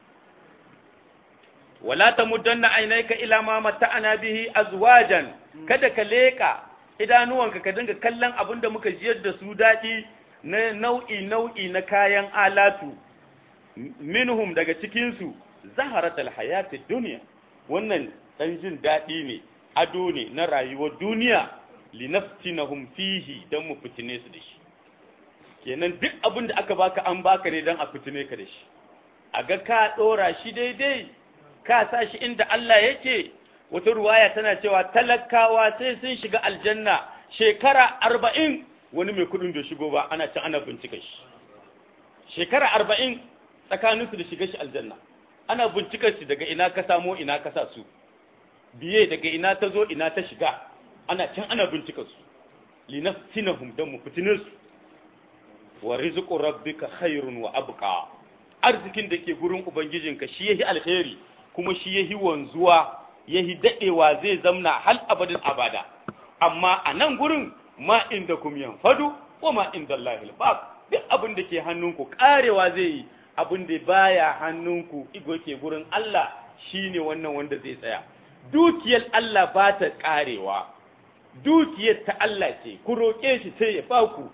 wala tamuddanna aynayka ila ma mata'ana bihi azwajan kada ka leka idanuwanka ka dinga kallon abin da muka jiyar da su daɗi na nau'i nau'i na kayan alatu minhum daga cikinsu zaharatul hayatid duniya wannan dan jin daɗi ne ado ne na rayuwar duniya linaftinahum fihi dan mu fitine su da shi kenan duk abin da aka baka an baka ne dan a fitine ka da shi a ga ka dora shi daidai ka sa shi inda Allah yake wata ruwaya tana cewa talakawa sai sun shiga aljanna shekara arba'in wani mai kudin da shigo ba ana can ana bincika shi shekara arba'in tsakaninsu da shiga shi aljanna ana bincikar shi daga ina ka samo ina ka sa su biye daga ina ta zo ina ta shiga ana can ana bincikar su linaftinahum dan mu fitinin su wa rizqu rabbika khairun wa abqa arzikin da ke gurin ubangijinka shi yahi alkhairi kuma shi yahi wanzuwa yahi dadewa zai zamna hal abadin abada amma a nan gurin ma inda kum yanfadu wa ma inda Allahil baq duk abin da ke hannunku karewa zai yi abin da baya hannunku igo ke gurin Allah shine wannan wanda zai tsaya dukiyar Allah ba ta karewa dukiyar ta Allah ce ku roƙe shi sai ya baku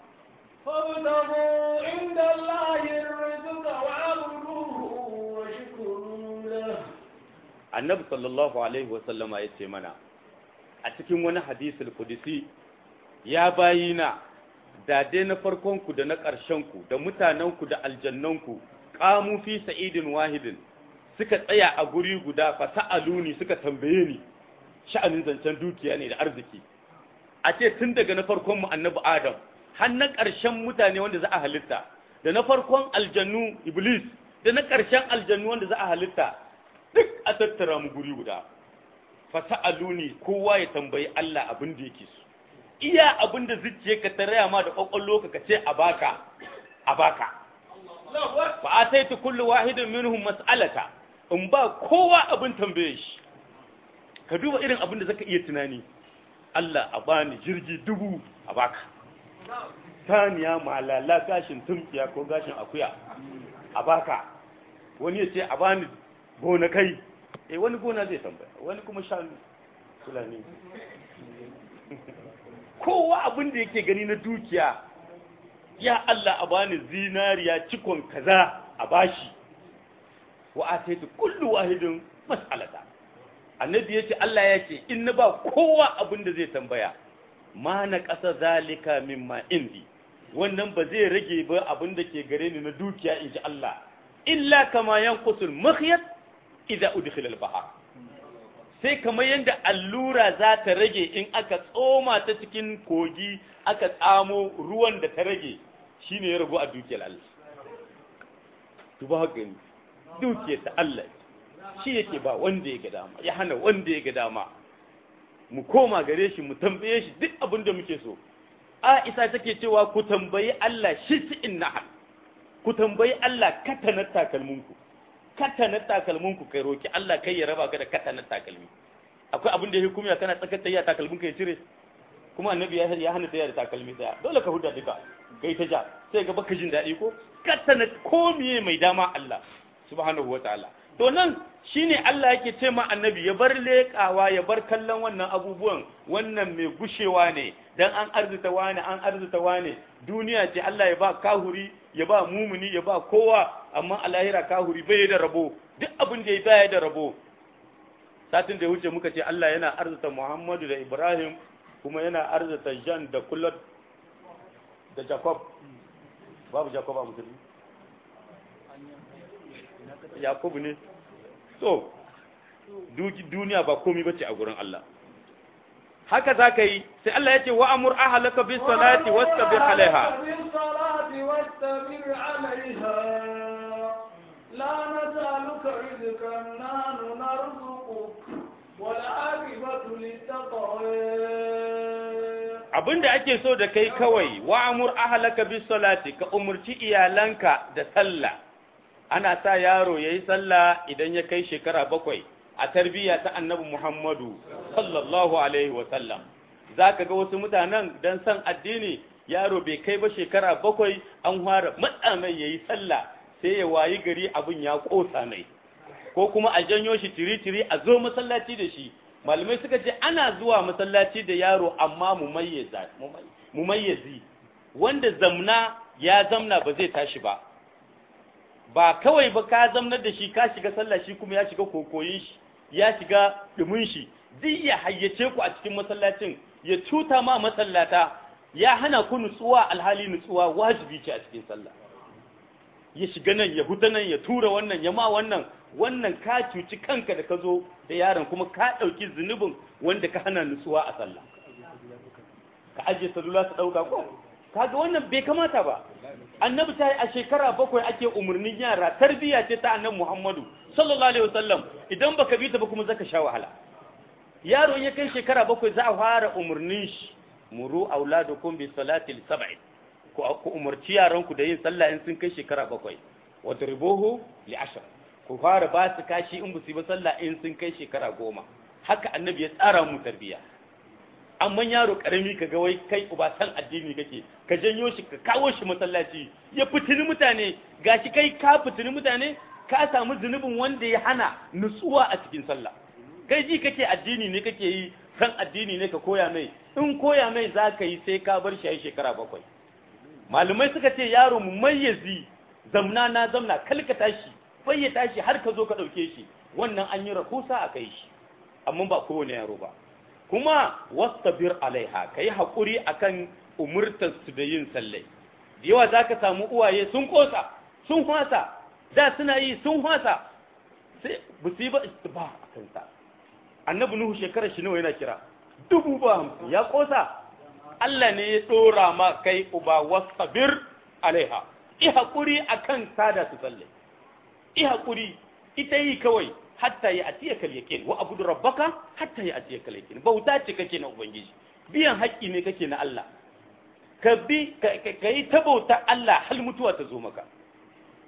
فابتغوا عند الله الرزق واعبدوه واشكروا له annabi sallallahu alaihi wasallama ya ce mana a cikin wani hadisul kudisi ya bayina da dai na farkonku da na ƙarshenku da mutanenku da aljannanku ƙamu fi sa'idin wahidin suka tsaya a guri guda fa sa'aluni suka tambaye ni sha'anin zancen dukiya ne da arziki a ce tun daga na farkon mu annabi adam har na ƙarshen mutane wanda za a halitta da na farkon aljannu iblis da na ƙarshen aljannu wanda za a halitta duk a tattara mu guri guda fa sa'aluni kowa ya tambayi Allah abin da yake so iya abin da zuciye ka ta raya ma da kwakwallo ka ka ce a baka a baka fa ataitu kullu wahidin minhum mas'alata in ba kowa abin tambaye shi ka duba irin abin da zaka iya tunani Allah a bani jirgi dubu a baka saniya malala gashin tumkiya ko gashin akuya a baka wani ya ce a bani gonakai eh wani gona zai tambaya wani kuma shanu fulani kowa abin da yake gani na dukiya ya Allah a bani zinariya cikon kaza a bashi wa ataitu kullu wahidin mas'alata annabi yace Allah yace in na ba kowa abin da zai tambaya ma na ƙasa zalika mimma indi wannan ba zai rage ba abin da ke gare ni na dukiya in ji Allah illa kama yanqusul makhyat idza udkhila al-bahr sai kamar yadda allura za ta rage in aka tsoma ta cikin kogi aka tsamo ruwan da ta rage shine ya ragu a dukiyar Allah duba gani dukiyar ta Allah shi yake ba wanda ya ga dama ya hana wanda ya ga dama mu koma gare shi mu tambaye shi duk abin da muke so Aisha take cewa ku tambayi Allah shi in nahal ku tambayi Allah katanar takalminku katanar takalminku kai roki Allah kai ya raba ka da katanar takalmi akwai abin da ya hukumiya kana tsakar tayya takalminka ya cire kuma annabi ya ya hana tayya da takalmi daya dole ka huda duka kai ta ja sai ga baka jin daɗi ko katanar ko miye mai dama Allah subhanahu wataala to nan shine Allah yake ce ma annabi ya bar leƙawa ya bar kallon wannan abubuwan wannan mai gushewa ne dan an arzuta wani an arzuta wani duniya ce Allah ya ba kahuri ya ba mumuni ya ba kowa amma a lahira kahuri bai da rabo duk abin da ya baya da rabo satin da ya wuce muka ce Allah yana arzuta Muhammadu da Ibrahim kuma yana arzuta Jan da Kulot da Jacob babu Jacob a musulmi Yakubu ne so duniya ba komai bace a gurin Allah haka za ka yi sai Allah ya ce wa amur ahalaka bis salati wastabir alaiha لا نسألك رزقا نحن نرزقك والعاقبة للتقوى abinda ake so da kai kawai wa amur ahalaka bis salati ka umurci iyalanka da sallah ana sa yaro yayi sallah idan ya kai shekara bakwai a tarbiyya ta annabi Muhammadu sallallahu alaihi wa sallam zaka ga wasu mutanen dan san addini yaro bai kai ba shekara bakwai an fara matsa mai yayi sallah sai ya wayi gari abin ya kosa mai ko kuma a janyo shi tiri-tiri a zo masallaci da shi malamai suka ce ana zuwa masallaci da yaro amma mu mayyazi wanda zamna ya zamna ba zai tashi ba ba kawai ba ka zamnar da shi ka shiga sallah shi kuma ya shiga kokoyin shi ya shiga dumin shi zai ya hayyace ku a cikin masallacin ya cuta ma masallata ya hana ku nutsuwa alhali nutsuwa wajibi ce a cikin sallah ya shiga nan ya huta nan ya tura wannan ya ma wannan wannan ka cuci kanka da ka zo da yaron kuma ka ɗauki zunubin wanda ka hana nutsuwa a sallah ka ajiye salula su ɗauka ko kaga wannan bai kamata ba annabi ta yi a shekara bakwai ake umarnin yara tarbiyya ce ta annabi muhammadu sallallahu alaihi wasallam idan baka bi ta ba kuma zaka sha wahala yaro ya kai shekara bakwai za a fara umarnin shi muru auladukum bi salati sab'i ku ku umarci yaranku da yin sallah in sun kai shekara bakwai wadribuhu li ashr ku fara ba su kashi in ba su ba sallah in sun kai shekara goma haka annabi ya tsara mu tarbiyya amma yaro karami ka ga wai kai uba san addini kake ka janyo shi ka kawo shi masallaci ya fitini mutane gashi kai ka fitini mutane ka samu zunubin wanda ya hana nutsuwa a cikin sallah kai ji kake addini ne kake yi san addini ne ka koya mai in koya mai za ka yi sai ka bar shi a shekara bakwai malumai suka ce yaro mu mayyazi zamna na zamna kalka tashi bai ya tashi har ka zo ka ɗauke shi wannan an yi rahusa a kai shi amma ba kowane yaro ba kuma wastabir alaiha ka yi haƙuri a kan umurtarsu da yin sallai da yawa za ka samu uwaye sun ƙosa sun hwasa da suna yi sun hwasa sai ba su yi ba ba a kansa annabi nuhu shekarar shi nawa yana kira dubu ba hamsin ya ƙosa Allah ne ya ɗora ma kai uba wastabir alaiha i haƙuri a kan sada su sallai i haƙuri ita yi kawai hatta ya atiya kal yaqin wa abudu rabbaka hatta ya atiya kal yaqin bauta ce kake na ubangiji biyan haƙƙi ne kake na Allah ka bi ka yi ta bauta Allah hal mutuwa ta zo maka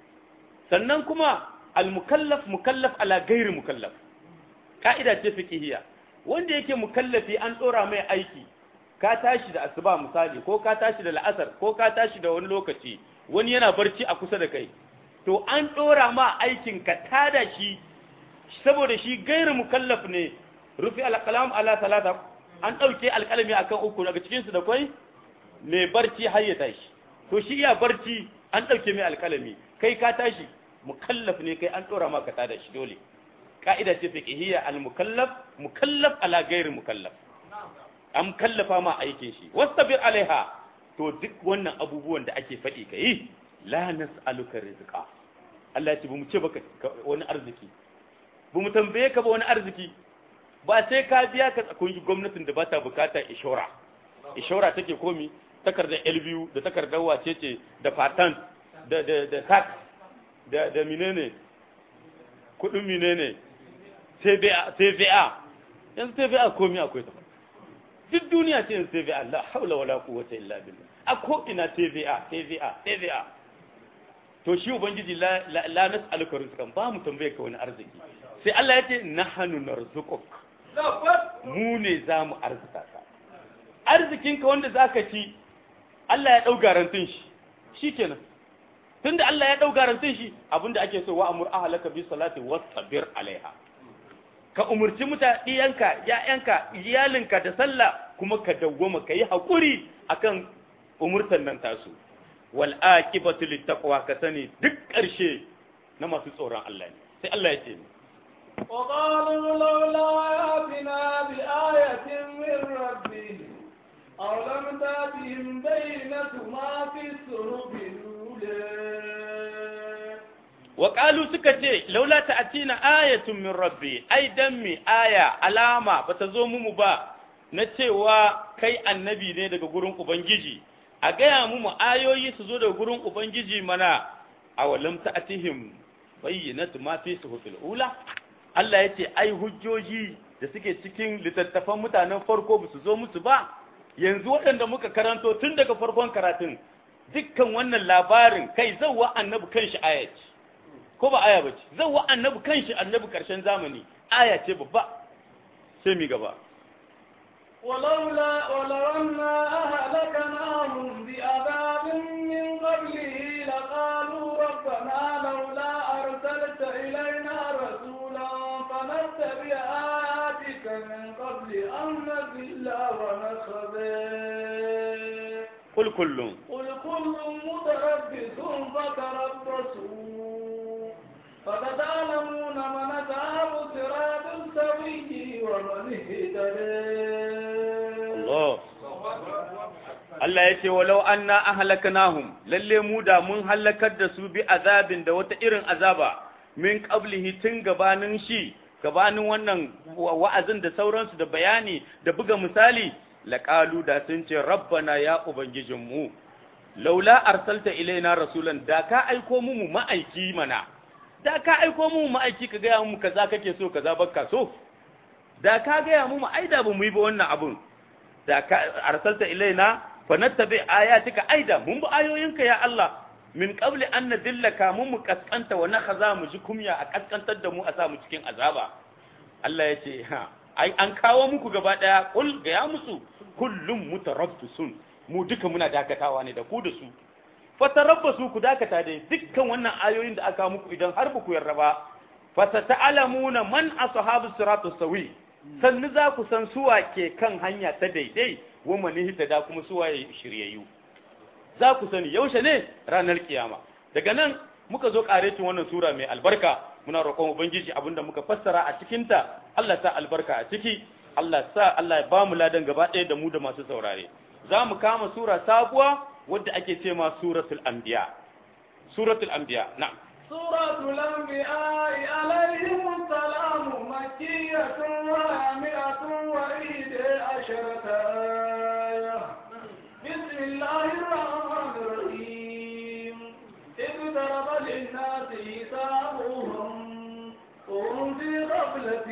sannan kuma al-mukallaf mukallaf ala gairi mukallaf ka'ida ce fiqhiyya wanda yake mukallafi an dora mai aiki ka tashi da asuba misali ko ka tashi da la'asar ko ka tashi da wani lokaci wani yana barci a kusa da kai to an dora ma aikin ka tada shi saboda shi gairu mukallaf ne rufi alqalam ala talata an dauke alqalami akan uku daga cikin su da kai mai barci har ya tashi to shi iya barci an dauke mai alqalami kai ka tashi mukallaf ne kai an dora ma ka tada shi dole ka'ida ce fiqhiyya al-mukallaf mukallaf ala ghairi mukallaf an kallafa ma aikin shi wastabir alaiha to duk wannan abubuwan da ake faɗi kai la nas'aluka rizqa Allah ya ce bamu ce baka wani arziki bamu tambaye ka ba wani arziki ba sai ka biya ka kun gwamnatin da ba ta bukata ishora ishora take komi takardar LBU da takardar wace ce da patent da da da tax da da menene kudin menene TVA TVA yanzu TVA komi akwai ta duk duniya ce yanzu TVA la haula wala quwwata illa billah a ko ina TVA TVA TVA to shi ubangiji la la nas'aluka rizqan ba mu tambaye ka wani arziki sai Allah ya ce nahnu narzuquk mu ne za mu arzuta ka arzikinka wanda zaka ci Allah ya dau garantin shi shikenan tunda Allah ya dau garantin shi abinda ake so wa amur ahlaka bi salati wastabir alaiha ka umurci mutadiyanka ya'yanka iyalinka da sallah kuma ka dawwama kai hakuri akan umurtan nan tasu wal aqibatu littaqwa ka sani duk ƙarshe na masu tsoron Allah ne sai Allah ya ce وقالوا لولا ياتنا بآية من ربه أو لم تأتهم بينة ما في الصحف الأولى وقالوا سكتي لولا تأتينا آية من ربي أي دمي آية علامة بتزوم مبا نتوى kai annabi ne daga gurin Ubangiji, a gaya mu ayoyi su zo daga gurin Ubangiji mana a walam ta'atihim bayyanatu ma fi suhufil ula Allah ya ce ai hujjoji da suke cikin littattafan mutanen farko ba su zo musu ba yanzu waɗanda muka karanto tun daga farkon karatun dukkan wannan labarin kai zauwa annabi kanshi aya ce ko ba aya bace zauwa annabi kanshi annabi karshen zamani aya ce babba sai mi gaba ولولا ولو أنا أهلكناهم بعذاب من قبله لقالوا ربنا لولا أرسلت إلينا رسولا فنتبع آياتك من قبل أن نذل ونخذل قل كل قل كل متربص فتربصوا فستعلمون من أصحاب الصراط السوي ومن اهتدى Allah Allah ya ce walau anna ahlaknahum lalle mu da mun halakar da su bi azabin da wata irin azaba min qablihi tun gabanin shi gabanin wannan wa'azin da sauransu da bayani da buga misali laqalu da sun ce rabbana ya ubangijinmu laula arsalta ilaina rasulan da ka aiko mu mu ma'aiki mana da ka aiko mu mu ma'aiki ka gaya mu kaza kake so kaza bakka so da ka gaya mu mu aida ba mu yi ba wannan abun da ka arsalta ilaina fa nattabi ayatika aida mun bi ayoyinka ya Allah min qabli an nadillaka mun mu kaskanta wa nakhaza mu ji kumya a kaskantar da mu a sa mu cikin azaba Allah ya ce ha ai an kawo muku gaba daya kul ga ya musu kullum mutarabbisun mu duka muna dakatawa ne da ku da su fatarabbasu ku dakata dai dukkan wannan ayoyin da aka muku idan har ku yarda ba fasata'lamuna man ashabu siratus sawi sannu za ku san suwa ke kan hanya ta daidai wa manihita da kuma suwa ya shiryayyu za ku sani yaushe ne ranar kiyama daga nan muka zo karecin wannan sura mai albarka muna roƙon ubangiji abinda muka fassara a cikinta Allah sa albarka a ciki Allah sa Allah ya bamu ladan gaba ɗaya da mu da masu saurare za mu kama sura sabuwa wadda ake ce ma suratul anbiya suratul anbiya na'am سورة الأنبياء عليهم السلام مكية وهامئة وإيد عشرة آية بسم الله الرحمن الرحيم اقترب للناس حسابهم وهم في غفلة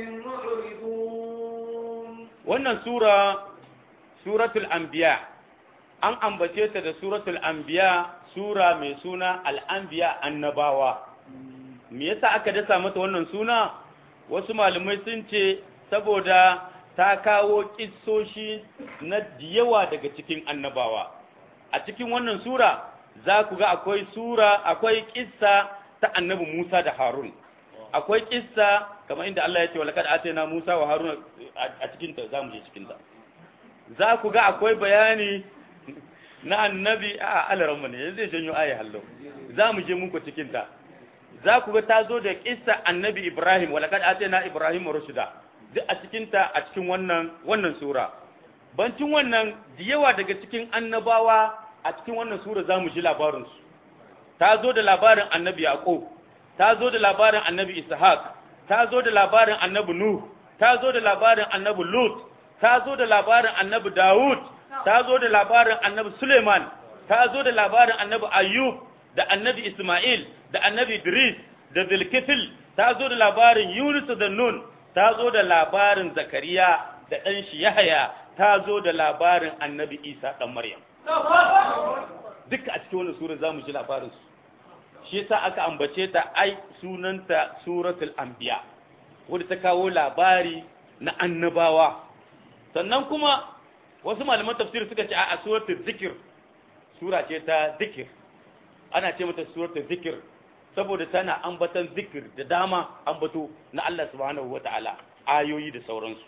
معرضون wannan sura suratul anbiya an ambace ta da suratul anbiya sura mai suna al'anbiya annabawa me yasa aka dasa mata wannan suna wasu malamai sun ce saboda ta kawo kissoshi na yawa daga cikin annabawa a cikin wannan sura za ku ga akwai sura akwai kissa ta annabi Musa da Harun akwai kissa kamar inda Allah ya ce walakad atayna Musa wa Harun a cikin ta zamu je cikin ta za ku ga akwai bayani na annabi a alaran ne yanzu zai janyo ayi hallo za mu je muku cikin ta za ku ga ta zo da kissa annabi Ibrahim walakad atayna Ibrahim rushda duk a cikin ta a cikin wannan wannan sura bancin wannan da yawa daga cikin annabawa a cikin wannan sura za mu ji labarin su ta zo da labarin annabi Yaqub ta zo da labarin annabi Ishaq ta zo da labarin annabi Nuh ta zo da labarin annabi Lut ta zo da labarin annabi Dawud ta zo da labarin annabi Suleiman ta zo da labarin annabi Ayyub da annabi Ismail da annabi Idris da Zulkifil ta zo da labarin Yunus da Nun ta zo da labarin Zakariya da ɗan shi Yahaya ta zo da labarin annabi Isa ɗan Maryam duka a cikin wannan sura zamu ji labarin su shi yasa aka ambace ta ai sunanta suratul anbiya wanda ta kawo labari na annabawa sannan kuma wasu malaman tafsir suka ce a suratul zikir sura ce ta zikir ana ce mata suratul zikir saboda tana ambatan zikir da dama ambato na Allah subhanahu wata'ala ayoyi da sauransu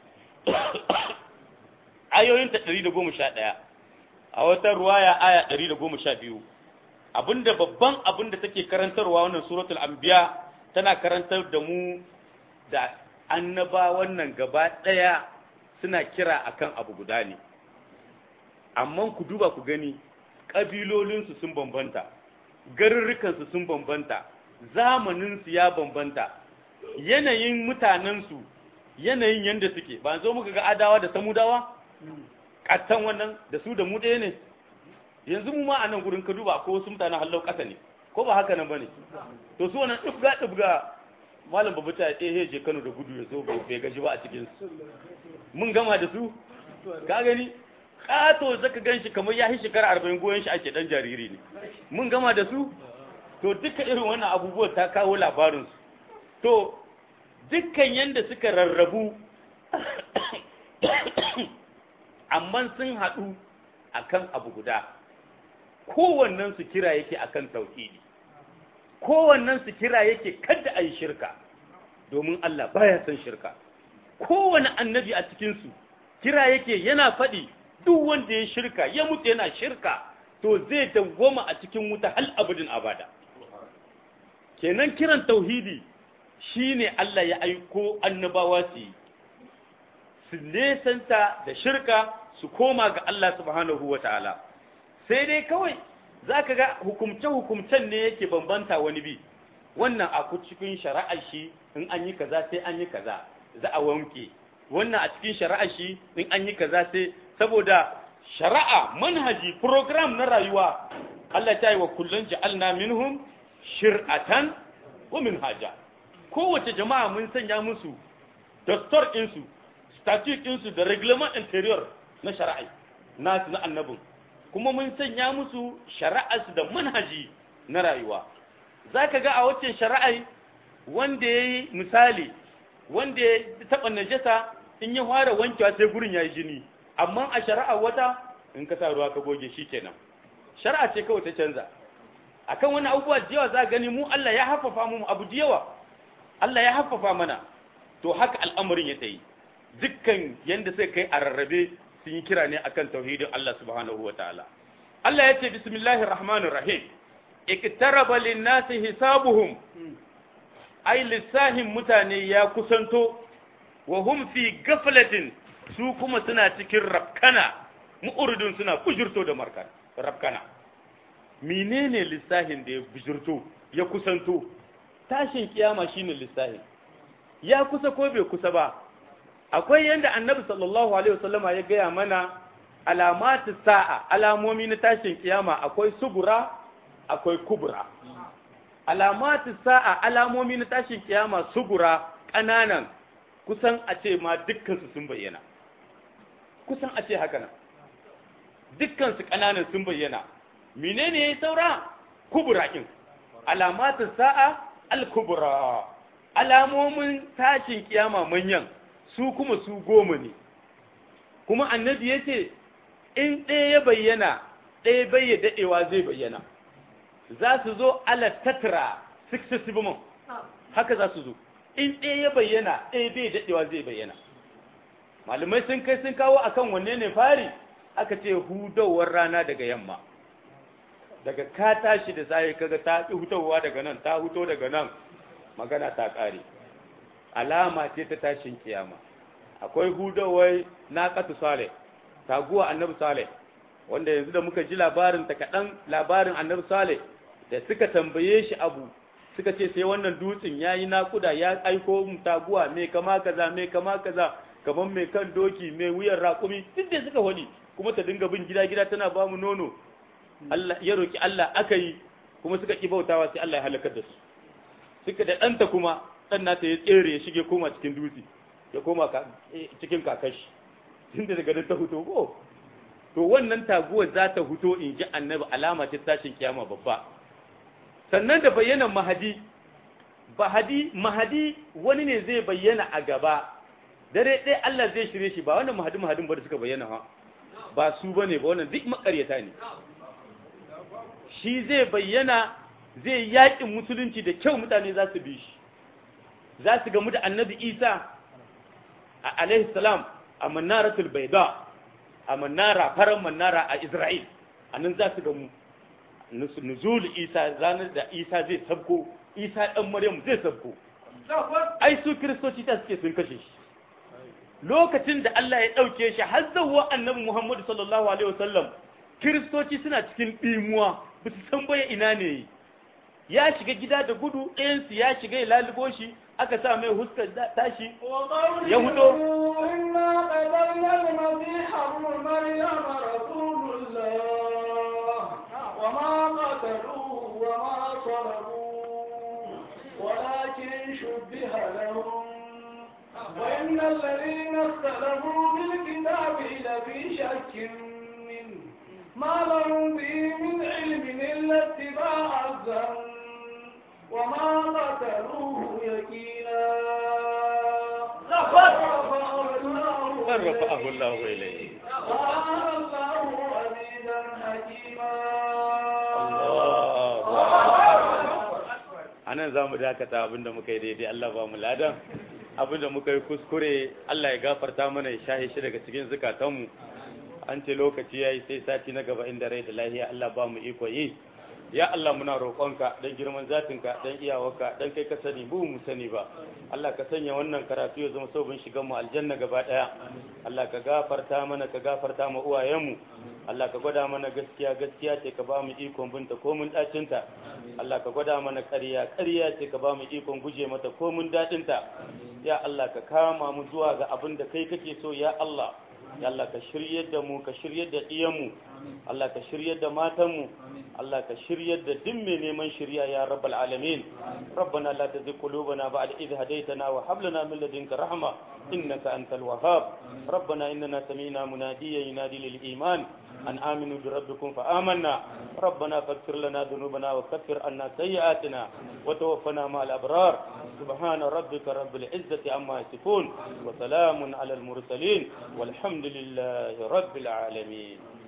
ayoyin ta 111 a wata ruwaya aya 112 abinda babban abinda take karantarwa wannan suratul anbiya tana karantar da mu da annaba wannan gaba daya suna kira akan abu guda ne amma ku duba ku gani kabilolinsu sun bambanta garurrukansu sun bambanta zamaninsu ya bambanta yanayin mutanensu yanayin yanda suke ba zo muka ga adawa da samudawa kattan wannan da su da mu ɗaya ne yanzu mu ma a nan gurin ka duba ko wasu mutanen hallau ƙasa ne ko ba haka nan ba ne to su wannan ɗufga ɗufga malam babu ta ɗaya je kano da gudu ya so bai gaji ba a cikin su mun gama da su ka gani ƙato zaka gan shi kamar ya yi shekara arba'in goyon shi ake ɗan jariri ne mun gama da su to duka irin wannan abubuwa ta kawo labarinsu to dukkan yanda suka rarrabu amma sun haɗu akan abu guda kowannen su kira yake akan tauhidi kowannen su kira yake kada a yi shirka domin Allah baya son shirka kowane annabi a cikinsu kira yake yana faɗi duk wanda ya shirka ya mutu yana shirka to zai dawwama a cikin wuta hal abudin abada kenan kiran tauhidi shine Allah ya aiko annabawa su yi su nesanta da shirka su koma ga Allah subhanahu wa ta'ala sai dai kawai za ka ga hukumce-hukumcen ne yake bambanta wani bi wannan a cikin shari'ar shi in an yi kaza sai an yi kaza za a wanke wannan a cikin shari'ar shi in an yi kaza sai saboda shari'a manhaji program na rayuwa Allah ta yi wa kullun ja'alna minhum shir'atan wa minhaja kowace jama'a mun sanya musu dastor ɗinsu statute ɗinsu da reglement interior na shari'a nasu na annabin kuma mun sanya musu shari'arsu da manhaji na rayuwa za ka ga a wacce shari'ai wanda ya yi misali wanda ya taɓa najasa in ya fara wankewa sai gurin ya yi jini amma a shari'a wata in ka sa ruwa ka goge shi kenan shari'a ce kawai ta canza akan wani abubuwa da yawa za gani mu Allah ya haffafa mu abu da yawa Allah ya haffafa mana to haka al'amarin ya tayi dukkan yanda sai kai a rarrabe sun yi kira ne akan tauhidin Allah subhanahu wa ta'ala Allah ya ce bismillahir rahmanir rahim iktaraba lin-nasi hisabuhum ai lissahin mutane ya kusanto wa hum fi gaflatin su kuma suna cikin rafkana mu'urdun suna bujurto da markan rafkana menene lissahin da ya bujurto ya kusanto tashin kiyama shine lissahin ya kusa ko bai kusa ba akwai yanda annabi sallallahu alaihi wasallama ya gaya mana alamatu sa'a alamomi na tashin kiyama akwai sugura akwai kubura alamatu sa'a alamomi na tashin kiyama sugura ƙananan kusan a ce ma dukkansu sun bayyana kusan a ce haka nan dukkansu ƙananan sun bayyana menene yayi saura kubura kin alamatu sa'a al-kubra alamomin tashin kiyama manyan su kuma su goma ne kuma annabi ya ce in ɗaya ya bayyana ɗaya bai ya daɗewa zai bayyana za su zo ala tatra successive month haka za su zo in ɗaya ya bayyana ɗaya bai daɗewa zai bayyana malamai sun kai sun kawo akan wanne ne fari aka ce hudowar rana daga yamma daga ka tashi da sai kaga ta hutowa daga nan ta huto daga nan magana ta ƙare alama ce ta tashin kiyama akwai hudowar naqatu salih taguwa annabi salih wanda yanzu da muka ji labarin ta kaɗan labarin annabi salih da suka tambaye shi abu suka ce sai wannan dutsen ya yi naƙuda ya aiko mu taguwa mai kama kaza mai kama kaza kamar mai kan doki mai wuyan raƙumi duk da suka wani kuma ta dinga bin gida gida tana ba mu nono Allah ya roki Allah aka yi kuma suka ki bautawa sai Allah ya halakar da su suka da ɗanta kuma ɗan nata ya tsere ya shige koma cikin dutse ya koma cikin kakashi tunda daga nan ta huto ko to wannan taguwar za ta huto in ji annabi alama ta tashin kiyama babba sannan da bayyana mahadi bahadi mahadi wani ne zai bayyana a gaba dare ɗaya Allah zai shirye shi ba wannan mahadi mahadin ba da suka bayyana ha ba su bane ba wannan duk makaryata ne shi zai bayyana zai yaƙin musulunci da kyau mutane za su bi shi za su gamu da annabi isa alaihi salam a manaratul baida a manara faran manara a isra'il a nan za su gamu nuzul isa ranar da isa zai sabko isa ɗan maryam zai sabko ai su kiristoci ta suke sun kashe shi lokacin da Allah ya ɗauke shi har zawwa annabi Muhammadu sallallahu alaihi wasallam kiristoci suna cikin ɗimuwa ba su san baya ina ne ya shiga gida da gudu ɗayansu ya shiga ya lalubo shi aka sa mai huskar tashi ya hudo إنا قتلنا المسيح ابن مريم رسول الله وما قتلوه وما صلبوه ولكن شبه لهم وإن الذين اختلفوا في الكتاب لفي شك منه ما لهم به من علم إلا اتباع الظن وما قتلوه يقينا من رفعه الله إليه وكان الله عزيزا حكيما a nan za mu dakata abinda muka yi daidai Allah ba mu ladan abinda muka yi kuskure Allah ya gafarta mana ya shahe shi daga cikin zukatanmu an ce lokaci ya yi sai sati na gaba inda rai da lahiya Allah ba mu iko yi ya Allah muna roƙonka don girman zatinka don iyawarka don kai ka sani bu mu sani ba Allah ka sanya wannan karatu ya zama sabon shigan mu aljanna gaba ɗaya Allah ka gafarta mana ka gafarta ma uwayenmu Allah ka gwada mana gaskiya gaskiya ce ka ba mu ikon binta ko mun dacinta Allah ka gwada mana ƙarya ƙarya ce ka ba mu ikon guje mata ko mun daɗinta ya Allah ka kama mu zuwa ga abin da kai kake so ya Allah ya Allah ka shiryar da mu ka shiryar da iyanmu Allah ka shiryar da matanmu Allah ka shiryar da duk mai neman shirya ya rabbal alamin ربنا لا تزغ قلوبنا بعد إذ هديتنا وهب لنا من لدنك رحمة إنك أنت الوهاب ربنا إننا سمعنا مناديا ينادي للإيمان أن آمنوا بربكم فآمنا ربنا فاغفر لنا ذنوبنا وكفر عنا سيئاتنا وتوفنا مع الأبرار سبحان ربك رب العزة عما يصفون وسلام على المرسلين والحمد لله رب العالمين